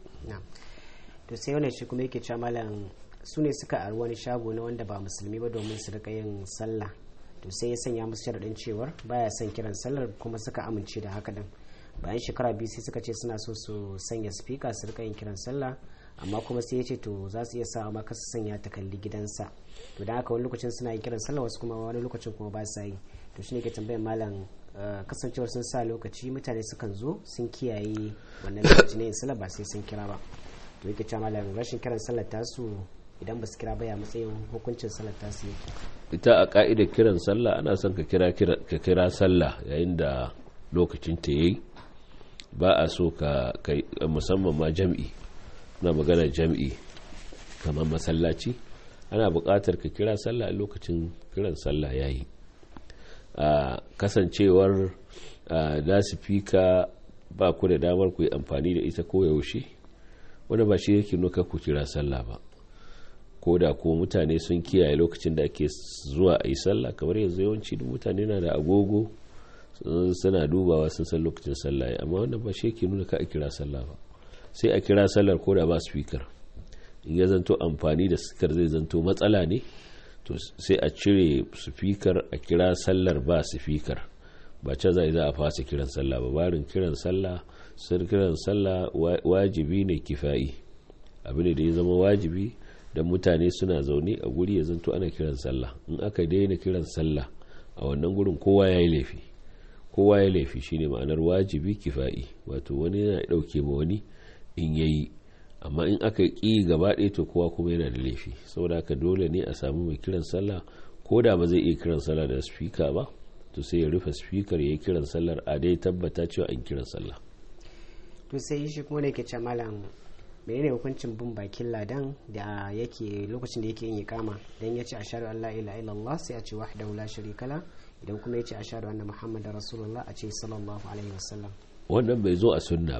to sai wannan shi kuma yake cewa malam su ne suka ari wani shago na wanda ba musulmi ba domin su rika yin sallah to sai ya sanya musu sharaɗin cewar baya son kiran sallar kuma suka amince da haka din bayan shekara biyu sai suka ce suna so su sanya speaker su rika yin kiran sallah amma kuma sai ya ce to za su iya sa amma kasu sanya ta kalli gidansa to da haka wani lokacin suna yin kiran sallah wasu kuma wani lokacin kuma ba sa yi to shine ke tambayar malam kasancewar sun sa lokaci mutane sukan zo sun kiyaye wannan lokaci ne sallah ba sai sun kira ba to yake cewa malam rashin kiran sallah tasu idan ba su kira ba ya matsayin hukuncin sallah tasu yake ita a ka'idar kiran sallah ana son ka kira ka kira sallah yayin da lokacin ta yayi ba a so ka musamman ma jam'i na magana jam'i kamar masallaci ana buƙatar ka kira sallah a lokacin kiran sallah yayi a kasancewar lasifika ba ku da damar ku yi amfani da ita ko yaushe wanda ba shi yake nuka ku kira sallah ba ko da ko mutane sun kiyaye lokacin da ake zuwa a yi sallah kamar yanzu yawanci duk mutane na da agogo suna dubawa sun san lokacin sallah amma wannan ba shi yake nuna ka a kira sallah ba sai a kira sallar ko da ba speaker in ya zanto amfani da speaker zai zanto matsala ne to sai a cire speaker a kira sallar ba speaker ba ce zai za a fasa kiran sallah ba barin kiran sallah sun kiran sallah wajibi ne kifayi abu ne da ya zama wajibi da mutane suna zaune a guri ya zanto ana kiran sallah in aka daina kiran sallah a wannan gurin kowa ya yi laifi kowa ya laifi shine ma'anar wajibi kifa'i wato wani yana dauke ma wani in yayi amma in aka ƙi gaba ɗaya to kowa kuma yana da laifi saboda haka dole ne a samu mai kiran sallah ko da ba zai iya kiran sallah da spika ba to sai ya rufe spikar ya yi kiran sallar a dai tabbata cewa an kiran sallah to sai shi kuma ne ke ce malam menene hukuncin bin bakin ladan da yake lokacin da yake yin ikama dan ya ce ashhadu an la ilaha illallah sai a ce wahdahu la sharika la idan kuma ya ce ashhadu anna muhammadar rasulullah a ce sallallahu alaihi wasallam wannan bai zo a sunna ba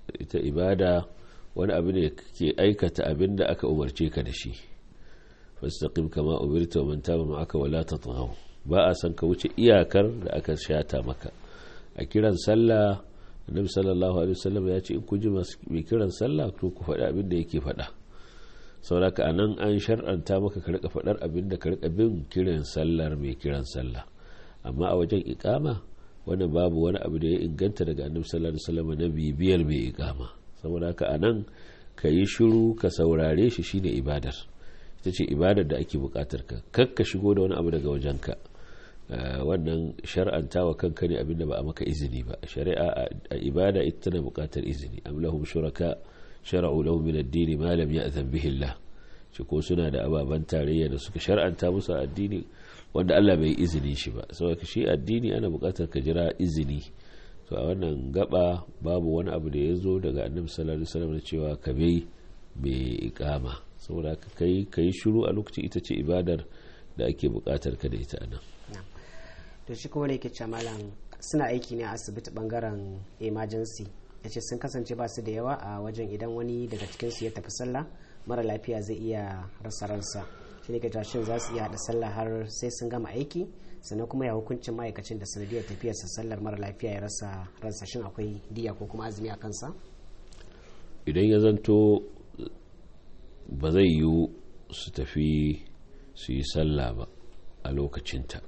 ita ibada wani abu ne ke aikata abin da aka umarce ka da shi fastaqim kama umirta wa man taba ma'aka wala tatghaw ba a san ka wuce iyakar da aka shata maka a kiran sallah annabi sallallahu alaihi wasallam ya ce in ku ji mai kiran sallah to ku faɗi abin da yake faɗa sauraka anan an shar'anta maka ka rika faɗar abin da ka rika bin kiran sallar mai kiran sallah amma a wajen ikama wani babu wani abu da ya inganta daga annabi sallallahu alaihi wasallam na bibiyar mai ikama saboda haka anan ka yi shiru ka saurare shi shine ibadar ita ce ibadar da ake bukatar ka kakka shigo da wani abu daga wajenka wannan shar'antawa kanka ne abinda ba a maka izini ba shari'a a ibada ita tana bukatar izini am lahum shuraka shara'u lahum min ad-din ma lam ya'zan bihi Allah shi ko suna da ababan tarayya da suka shar'anta musu addini wanda Allah bai izini shi ba saboda shi addini ana bukatar ka jira izini to a wannan gaba babu wani abu da ya zo daga annabi sallallahu alaihi wasallam cewa ka bai mai ikama saboda ka kai kai shiru a lokacin ita ce ibadar da ake bukatar ka da ita anan to shi kuma ne ke ce malam suna aiki ne a asibiti bangaren emergency ya ce sun kasance ba su da yawa a wajen idan wani daga cikinsu ya tafi sallah mara lafiya zai iya rasa ransa shi ne ke shin za su iya haɗa sallah har sai sun gama aiki sannan kuma ya hukuncin ma'aikacin da sanadiyar tafiyarsa sallar mara lafiya ya rasa ransa shin akwai diya ko kuma azumi a kansa idan ya zanto ba zai yiwu su tafi su yi sallah ba a lokacinta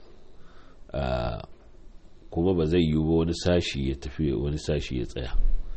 kuma ba zai yiwu ba wani sashi ya tafi wani sashi ya tsaya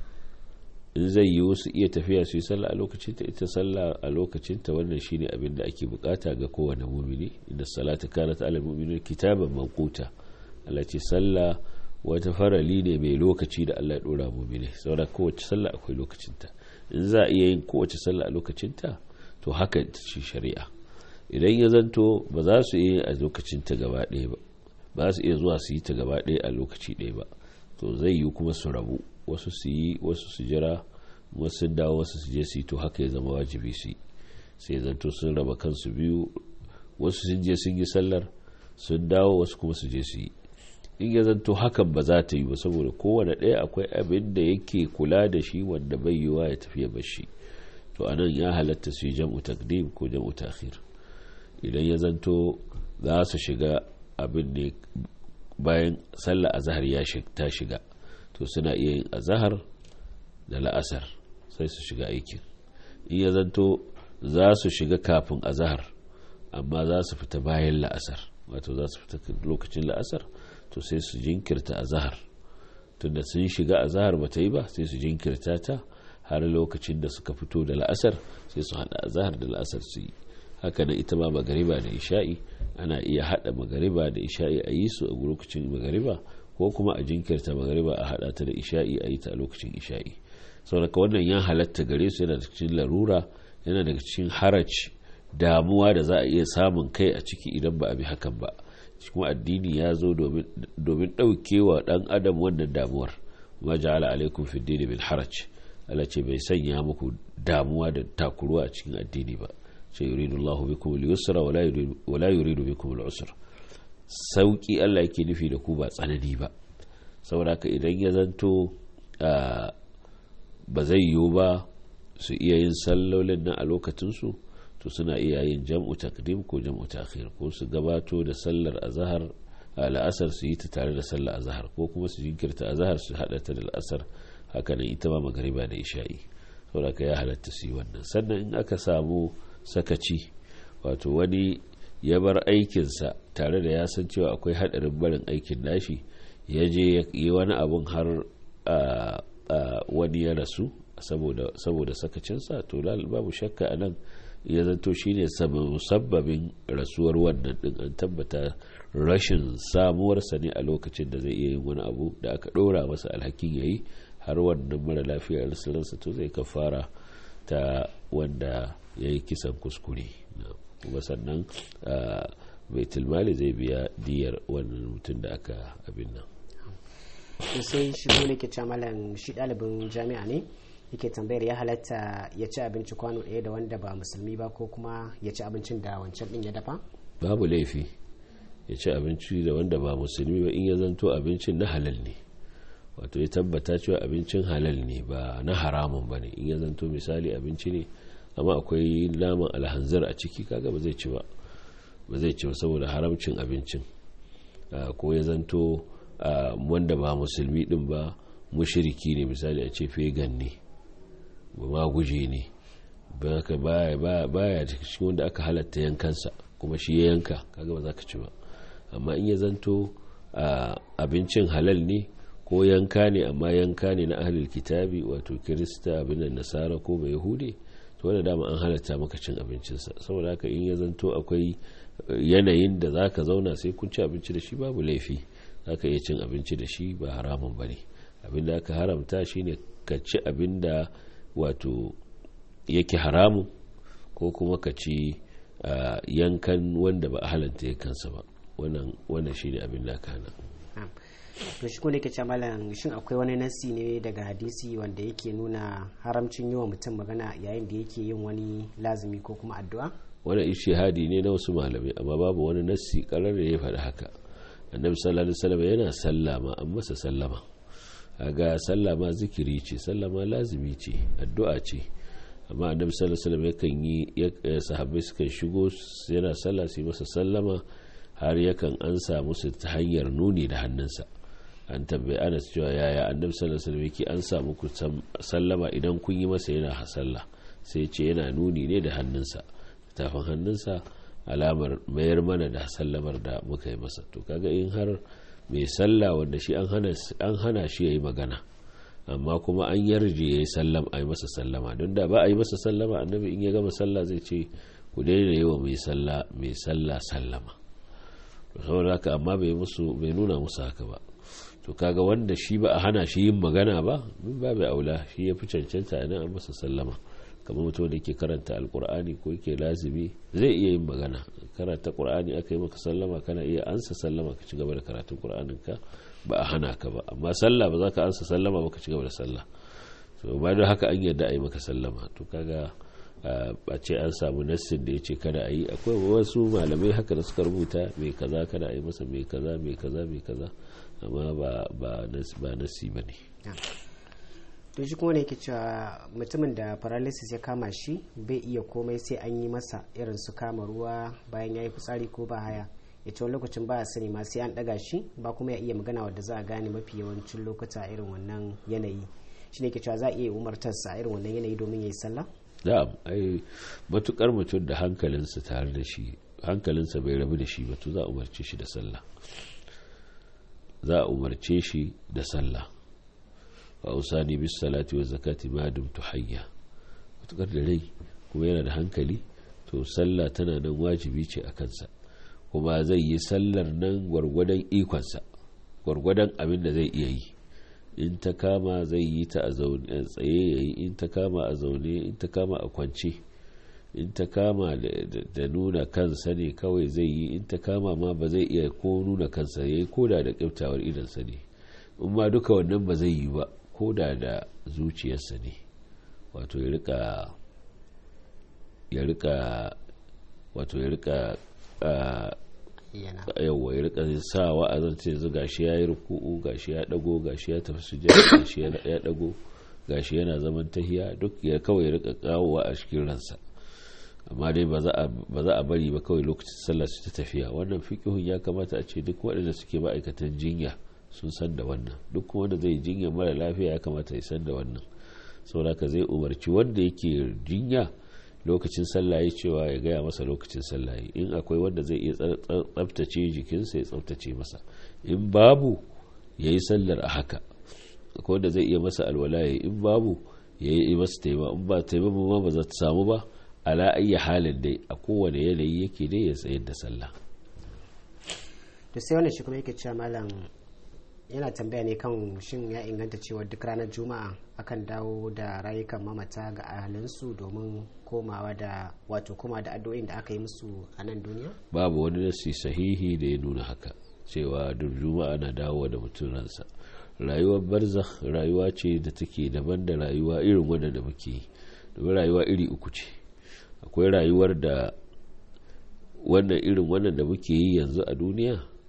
in zai yiwu su iya tafiya su yi sallah a lokacinta ita sallah a lokacinta wannan shine abin da ake bukata ga kowane mumini inda salata kanat ala mu'minin kitaban manquta Allah ce sallah wata farali ne mai lokaci da Allah ya dora mumini saboda kowace sallah akwai lokacinta in za a iya yin kowace sallah a lokacinta to haka ce shari'a idan ya zanto ba za su iya a lokacinta gaba ɗaya ba ba su iya zuwa su yi ta gaba ɗaya a lokaci ɗaya ba to zai yi kuma su rabu wasu su yi wasu su jira wasu dawo wasu su je su yi to haka ya zama wajibi su yi sai zanto sun raba kansu biyu wasu sun je sun yi sallar sun dawo wasu kuma su je su yi in ya zanto hakan ba za ta yi ba saboda kowane ɗaya akwai abin da yake kula da shi wanda bai yiwa ya tafiya ba shi to anan ya halatta su yi jam'u takdim ko jam'u takhir idan ya zanto za su shiga abin ne bayan sallah azhar ya ta shiga to suna iya yin azahar da la'asar sai su shiga aikin in ya zanto za su shiga kafin azahar amma za su fita bayan la'asar wato za su fita lokacin la'asar to sai su jinkirta azahar tunda sun shiga azahar ba ta yi ba sai su jinkirta ta har lokacin da suka fito da la'asar sai su hada azahar da la'asar su yi haka nan ita ma magariba da isha'i ana iya hada magariba da isha'i a yi su a lokacin magariba ko kuma a jinkirta magariba a hada ta da isha'i a yi ta a lokacin isha'i saboda wannan ya halatta gare su yana da cikin larura yana daga cikin haraj damuwa da za a iya samun kai a ciki idan ba a bi hakan ba kuma addini ya zo domin ɗaukewa ɗan adam wannan damuwar ma ja'ala alaikum fi dini min haraj Allah ce bai sanya muku damuwa da takuruwa a cikin addini ba ce yuridu Allahu bikum al-yusra wa la yuridu bikum al-usra sauki Allah yake nufi da ku ba tsanani ba saboda haka idan ya zanto ba zai yiwu ba su iya yin sallolin nan a lokacinsu to suna iya yin jam'u takdim ko jam'u takhir ko su gabato da sallar azhar la'asar su yi ta tare da sallar azhar ko kuma su jinkirta azhar su hada ta da la'asar haka nan ita ma magariba da isha'i saboda ka ya halatta su yi wannan sannan in aka samu sakaci wato wani ya bar aikinsa tare da ya san cewa akwai haɗarin barin aikin nashi ya je yi wani abun har wani ya rasu saboda sakacinsa to babu shakka a nan ya zanto shine musabbabin rasuwar wannan din an tabbata rashin samuwarsa ne a lokacin da zai iya yin wani abu da aka ɗora masa alhakin ya yi har wannan mara lafiya rasulansa to zai kafara ta wanda ya yi kisan kuskure kuma sannan baitulmali zai biya diyar wannan mutum da aka abin nan sai shi ne ke malam shi ɗalibin jami'a ne yake tambayar ya halatta ya ci abinci kwano ɗaya da wanda ba musulmi ba ko kuma ya ci abincin da wancan ɗin ya dafa babu laifi ya ci abinci da wanda ba musulmi ba in ya zanto abincin na halal ne wato ya tabbata cewa abincin halal ne ba na haramun ba ne in ya zanto misali abinci ne amma akwai naman alhanzar a ciki kaga ba zai ci ba ba zai ci ba saboda haramcin abincin ko ya zanto wanda ba musulmi din ba mushiriki ne misali a ce fegan ne ba ma guje ne baya cikin wanda aka halatta yankansa kuma shi ya yanka kaga ba za ka ci ba amma in ya zanto abincin halal ne ko yanka ne amma yanka ne na ahlul kitabi wato kirista abin da nasara ko bai yahudi to wanda dama an halatta maka cin abincinsa saboda haka in ya zanto akwai yanayin da za ka zauna sai kun ci abinci da shi babu laifi za ka iya cin abinci da shi ba haramun ba ne abin da aka haramta shine ka ci abin da wato yake haramun ko kuma ka ci yankan wanda ba a halanta yankansa ba wannan shine abin da aka hana to shi kuma ke malam shin akwai wani nasi ne daga hadisi wanda yake nuna haramcin yi wa mutum magana yayin da yake yin wani lazumi ko kuma addu'a wani ishihadi ne na wasu malamai amma babu wani nasi karar da ya faɗi haka annabi sallallahu alaihi wasallam yana sallama an masa sallama ga sallama zikiri ce sallama lazimi ce addu'a ce amma annabi sallallahu alaihi wasallam yakan yi sahabbai sukan shigo yana sallah su masa sallama har yakan ansa musu ta hanyar nuni da hannunsa an tambayi anas cewa yaya annabi sallallahu alaihi wasallam yake an samu ku sallama idan kun yi masa yana sallah sai ce yana nuni ne da hannunsa tafin hannunsa alamar mayar mana da sallamar da muka yi masa to kaga in har mai sallah wanda shi an hana shi ya yi magana amma kuma an yarje ya yi sallam a yi masa sallama don da ba a yi masa sallama annabi in ya gama sallah zai ce ku daina yi wa mai sallah sallama saboda haka amma bai musu bai nuna musu haka ba to kaga wanda shi ba a hana shi yin magana ba min babu aula shi ya fi cancanta idan an masa sallama kamar mutum da ke karanta alkur'ani ko yake lazimi zai iya yin magana karanta qur'ani aka yi maka sallama kana iya ansa sallama ka ci gaba da karatun qur'anin ka ba a hana ka ba amma sallah ba za ka ansa sallama ba ka ci gaba da sallah so ba don haka an yarda a yi maka sallama to kaga a ce an samu nassin da ya ce kada a yi akwai wasu malamai haka da suka rubuta mai kaza kada a yi masa mai kaza mai kaza mai kaza amma ba nassi ba ne to shi kuma ne yake cewa mutumin da paralysis ya kama shi bai iya komai sai an yi masa irin su kama ruwa bayan ya yi fitsari ko ba haya ya ce lokacin ba sani ma sai an daga shi ba kuma ya iya magana wadda za a gane mafi yawancin lokuta irin wannan yanayi shi ne ke cewa za a iya umartarsa irin wannan yanayi domin ya yi sallah na'am ai matukar mutum da hankalinsa tare da shi hankalinsa bai rabu da shi ba to za a umarce shi da sallah za a umarce shi da sallah wa usani bis salati wa zakati ma dumtu hayya matukar da rai kuma yana da hankali to sallah tana nan wajibi ce a kansa kuma zai yi sallar nan gwargwadon ikonsa gwargwadon abin da zai iya yi in ta kama zai yi ta a tsaye ya yi in ta kama a zaune in ta kama a kwance in ta kama da nuna kansa ne kawai zai yi in ta kama ma ba zai iya ko nuna kansa ya yi koda da kyautawar idansa ne in ma duka wannan ba zai yi ba koda da zuciyarsa ne wato ya rika ya rika wato ya rika yawwa ya rika sa wa'azin ce yanzu gashi ya yi ruku'u gashi ya dago gashi ya tafi sujada gashi ya dago gashi yana zaman tahiya duk ya kawai ya rika kawowa a cikin ransa amma dai ba za a bari ba kawai lokacin sallah su ta tafiya wannan fiqhun ya kamata a ce duk waɗanda suke ma'aikatan jinya sun san da wannan duk wanda zai jinya mara lafiya ya kamata ya san da wannan saboda ka zai umarci wanda yake jinya lokacin sallah ya cewa ya gaya masa lokacin sallah in akwai wanda zai iya tsabtace jikinsa ya tsabtace masa in babu ya yi sallar a haka akwai wanda zai iya masa alwala ya in babu ya yi masa taima in ba taima ma ba za ta samu ba ala ayya halin dai a kowane yanayi yake dai ya tsayar da sallah to sai wannan shi kuma yake cewa malam yana tambaya ne kan shin ya inganta cewa duk ranar juma'a akan dawo da rayukan mamata ga ahalinsu domin komawa da wato koma da addu'o'in da aka yi musu a nan duniya babu wani nasi sahihi da ya nuna haka cewa duk juma'a na dawo da mutum ransa rayuwar barzakh rayuwa ce da take daban da rayuwa irin wadda da muke yi domin rayuwa iri uku ce akwai rayuwar da wannan irin wannan da muke yi yanzu a duniya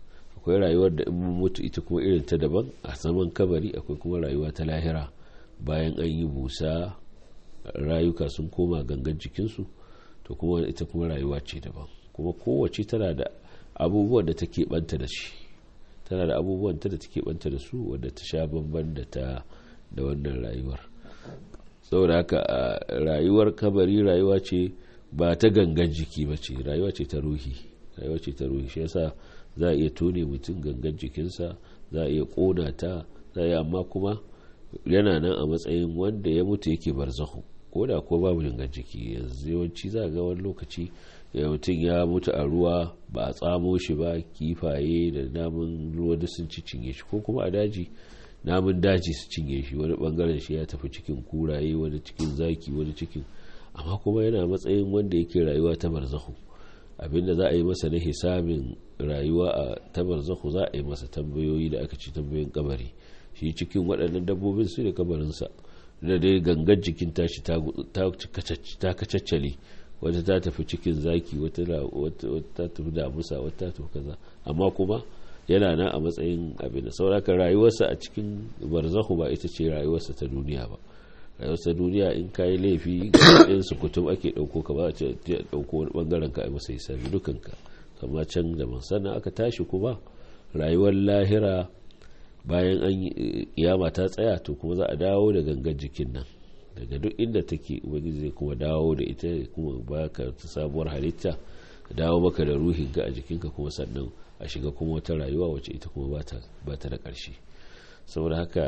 akwai rayuwar da in mun mutu ita kuma irin ta daban a saman kabari akwai kuma rayuwa ta lahira bayan an yi busa rayuka sun koma gangan jikinsu to kuma ita kuma rayuwa ce daban kuma kowace tana da abubuwan da take banta da shi tana da abubuwan ta da take banta da su wadda ta sha bamban da ta da wannan rayuwar saboda haka rayuwar kabari rayuwa ce ba ta gangan jiki ba ce rayuwa ce ta ruhi rayuwa ce ta ruhi shi yasa za a iya tone mutum gangan jikinsa za a iya kona ta za a iya amma kuma yana nan a matsayin wanda ya mutu yake barzahu ko da ko babu gangan jiki yanzu yawanci za a ga wani lokaci mutum ya mutu a ruwa ba a tsamo shi ba kifaye da namun ruwa da sun ci cinye shi ko kuma a daji namun daji su cinye shi wani bangaren shi ya tafi cikin kuraye wani cikin zaki wani cikin amma kuma yana matsayin wanda yake rayuwa ta barzahu abinda za a yi masa na hisabin rayuwa a ta barzahu za a yi masa tambayoyi da aka ci tambayoyin kabari shi cikin waɗannan dabbobin su ne kabarinsa da dai gangan jikin tashi ta kacaccale wata ta tafi cikin zaki wata ta tafi damusa wata ta tafi kaza amma kuma yana nan a matsayin abin da sauraka rayuwarsa a cikin barzahu ba ita ce rayuwarsa ta duniya ba rayuwarsa duniya in kayi laifi in su kutum ake ɗauko ka ba a ce ɗauko wani ɓangaren ka a masa hisabi dukanka kama can da sannan aka tashi kuma rayuwar lahira bayan an kiyama ta tsaya to kuma za a dawo da gangan jikin nan daga duk inda take ubangiji zai kuma dawo da ita kuma baka ta sabuwar halitta dawo maka da ruhinka a jikinka kuma sannan a shiga kuma wata rayuwa wacce ita kuma ba ta da ƙarshe saboda haka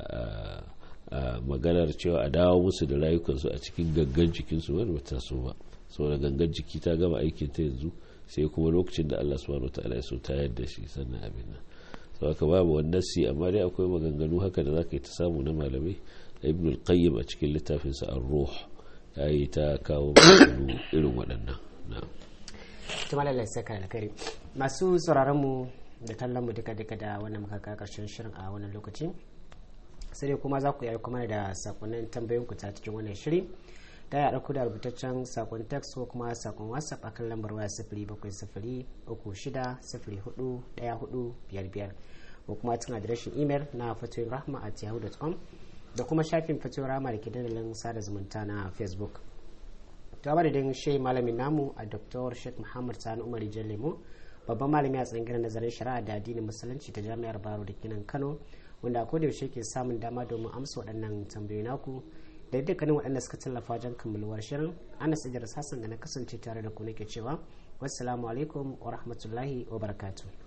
maganar cewa a dawo musu da rayukansu a cikin gangan jikinsu wani ba so ba saboda gangan jiki ta gama aikin ta yanzu sai kuma lokacin da Allah subhanahu wataala ya so ta yadda shi sannan abin nan saboda haka babu wannan nasi amma dai akwai maganganu haka da zaka yi ta samu na malamai ibn al-qayyim a cikin littafinsa ar-ruh yayi ta kawo maganganu irin waɗannan na'am tuma lallai saka alkari masu sauraron mu da kallon mu duka duka da wannan muka ka karshen shirin a wannan lokaci sai dai kuma za ku yi kuma da sakonnin tambayoyin ku ta cikin wannan shiri da ya ɗauko da rubutaccen sakon text ko kuma sakon whatsapp akan lambar waya sifiri bakwai sifiri uku shida sifiri hudu ɗaya hudu biyar biyar ko kuma cikin adireshin imel na fatoyin rahma at yahoo.com da kuma shafin fatoyin rahma da ke dandalin sada zumunta na facebook ta madadin shehi malamin namu a dr sheikh muhammad sani umar lemo babban malami a tsangirar nazarin shari'a da addinin musulunci ta jami'ar baro da kinan kano wanda ko da yaushe ke samun dama domin amsa waɗannan tambayoyi naku da dukkanin waɗanda suka tallafa wajen kammaluwar shirin anas idris hassan da na kasance tare da ku nake cewa wassalamu alaikum wa rahmatullahi wa barakatuh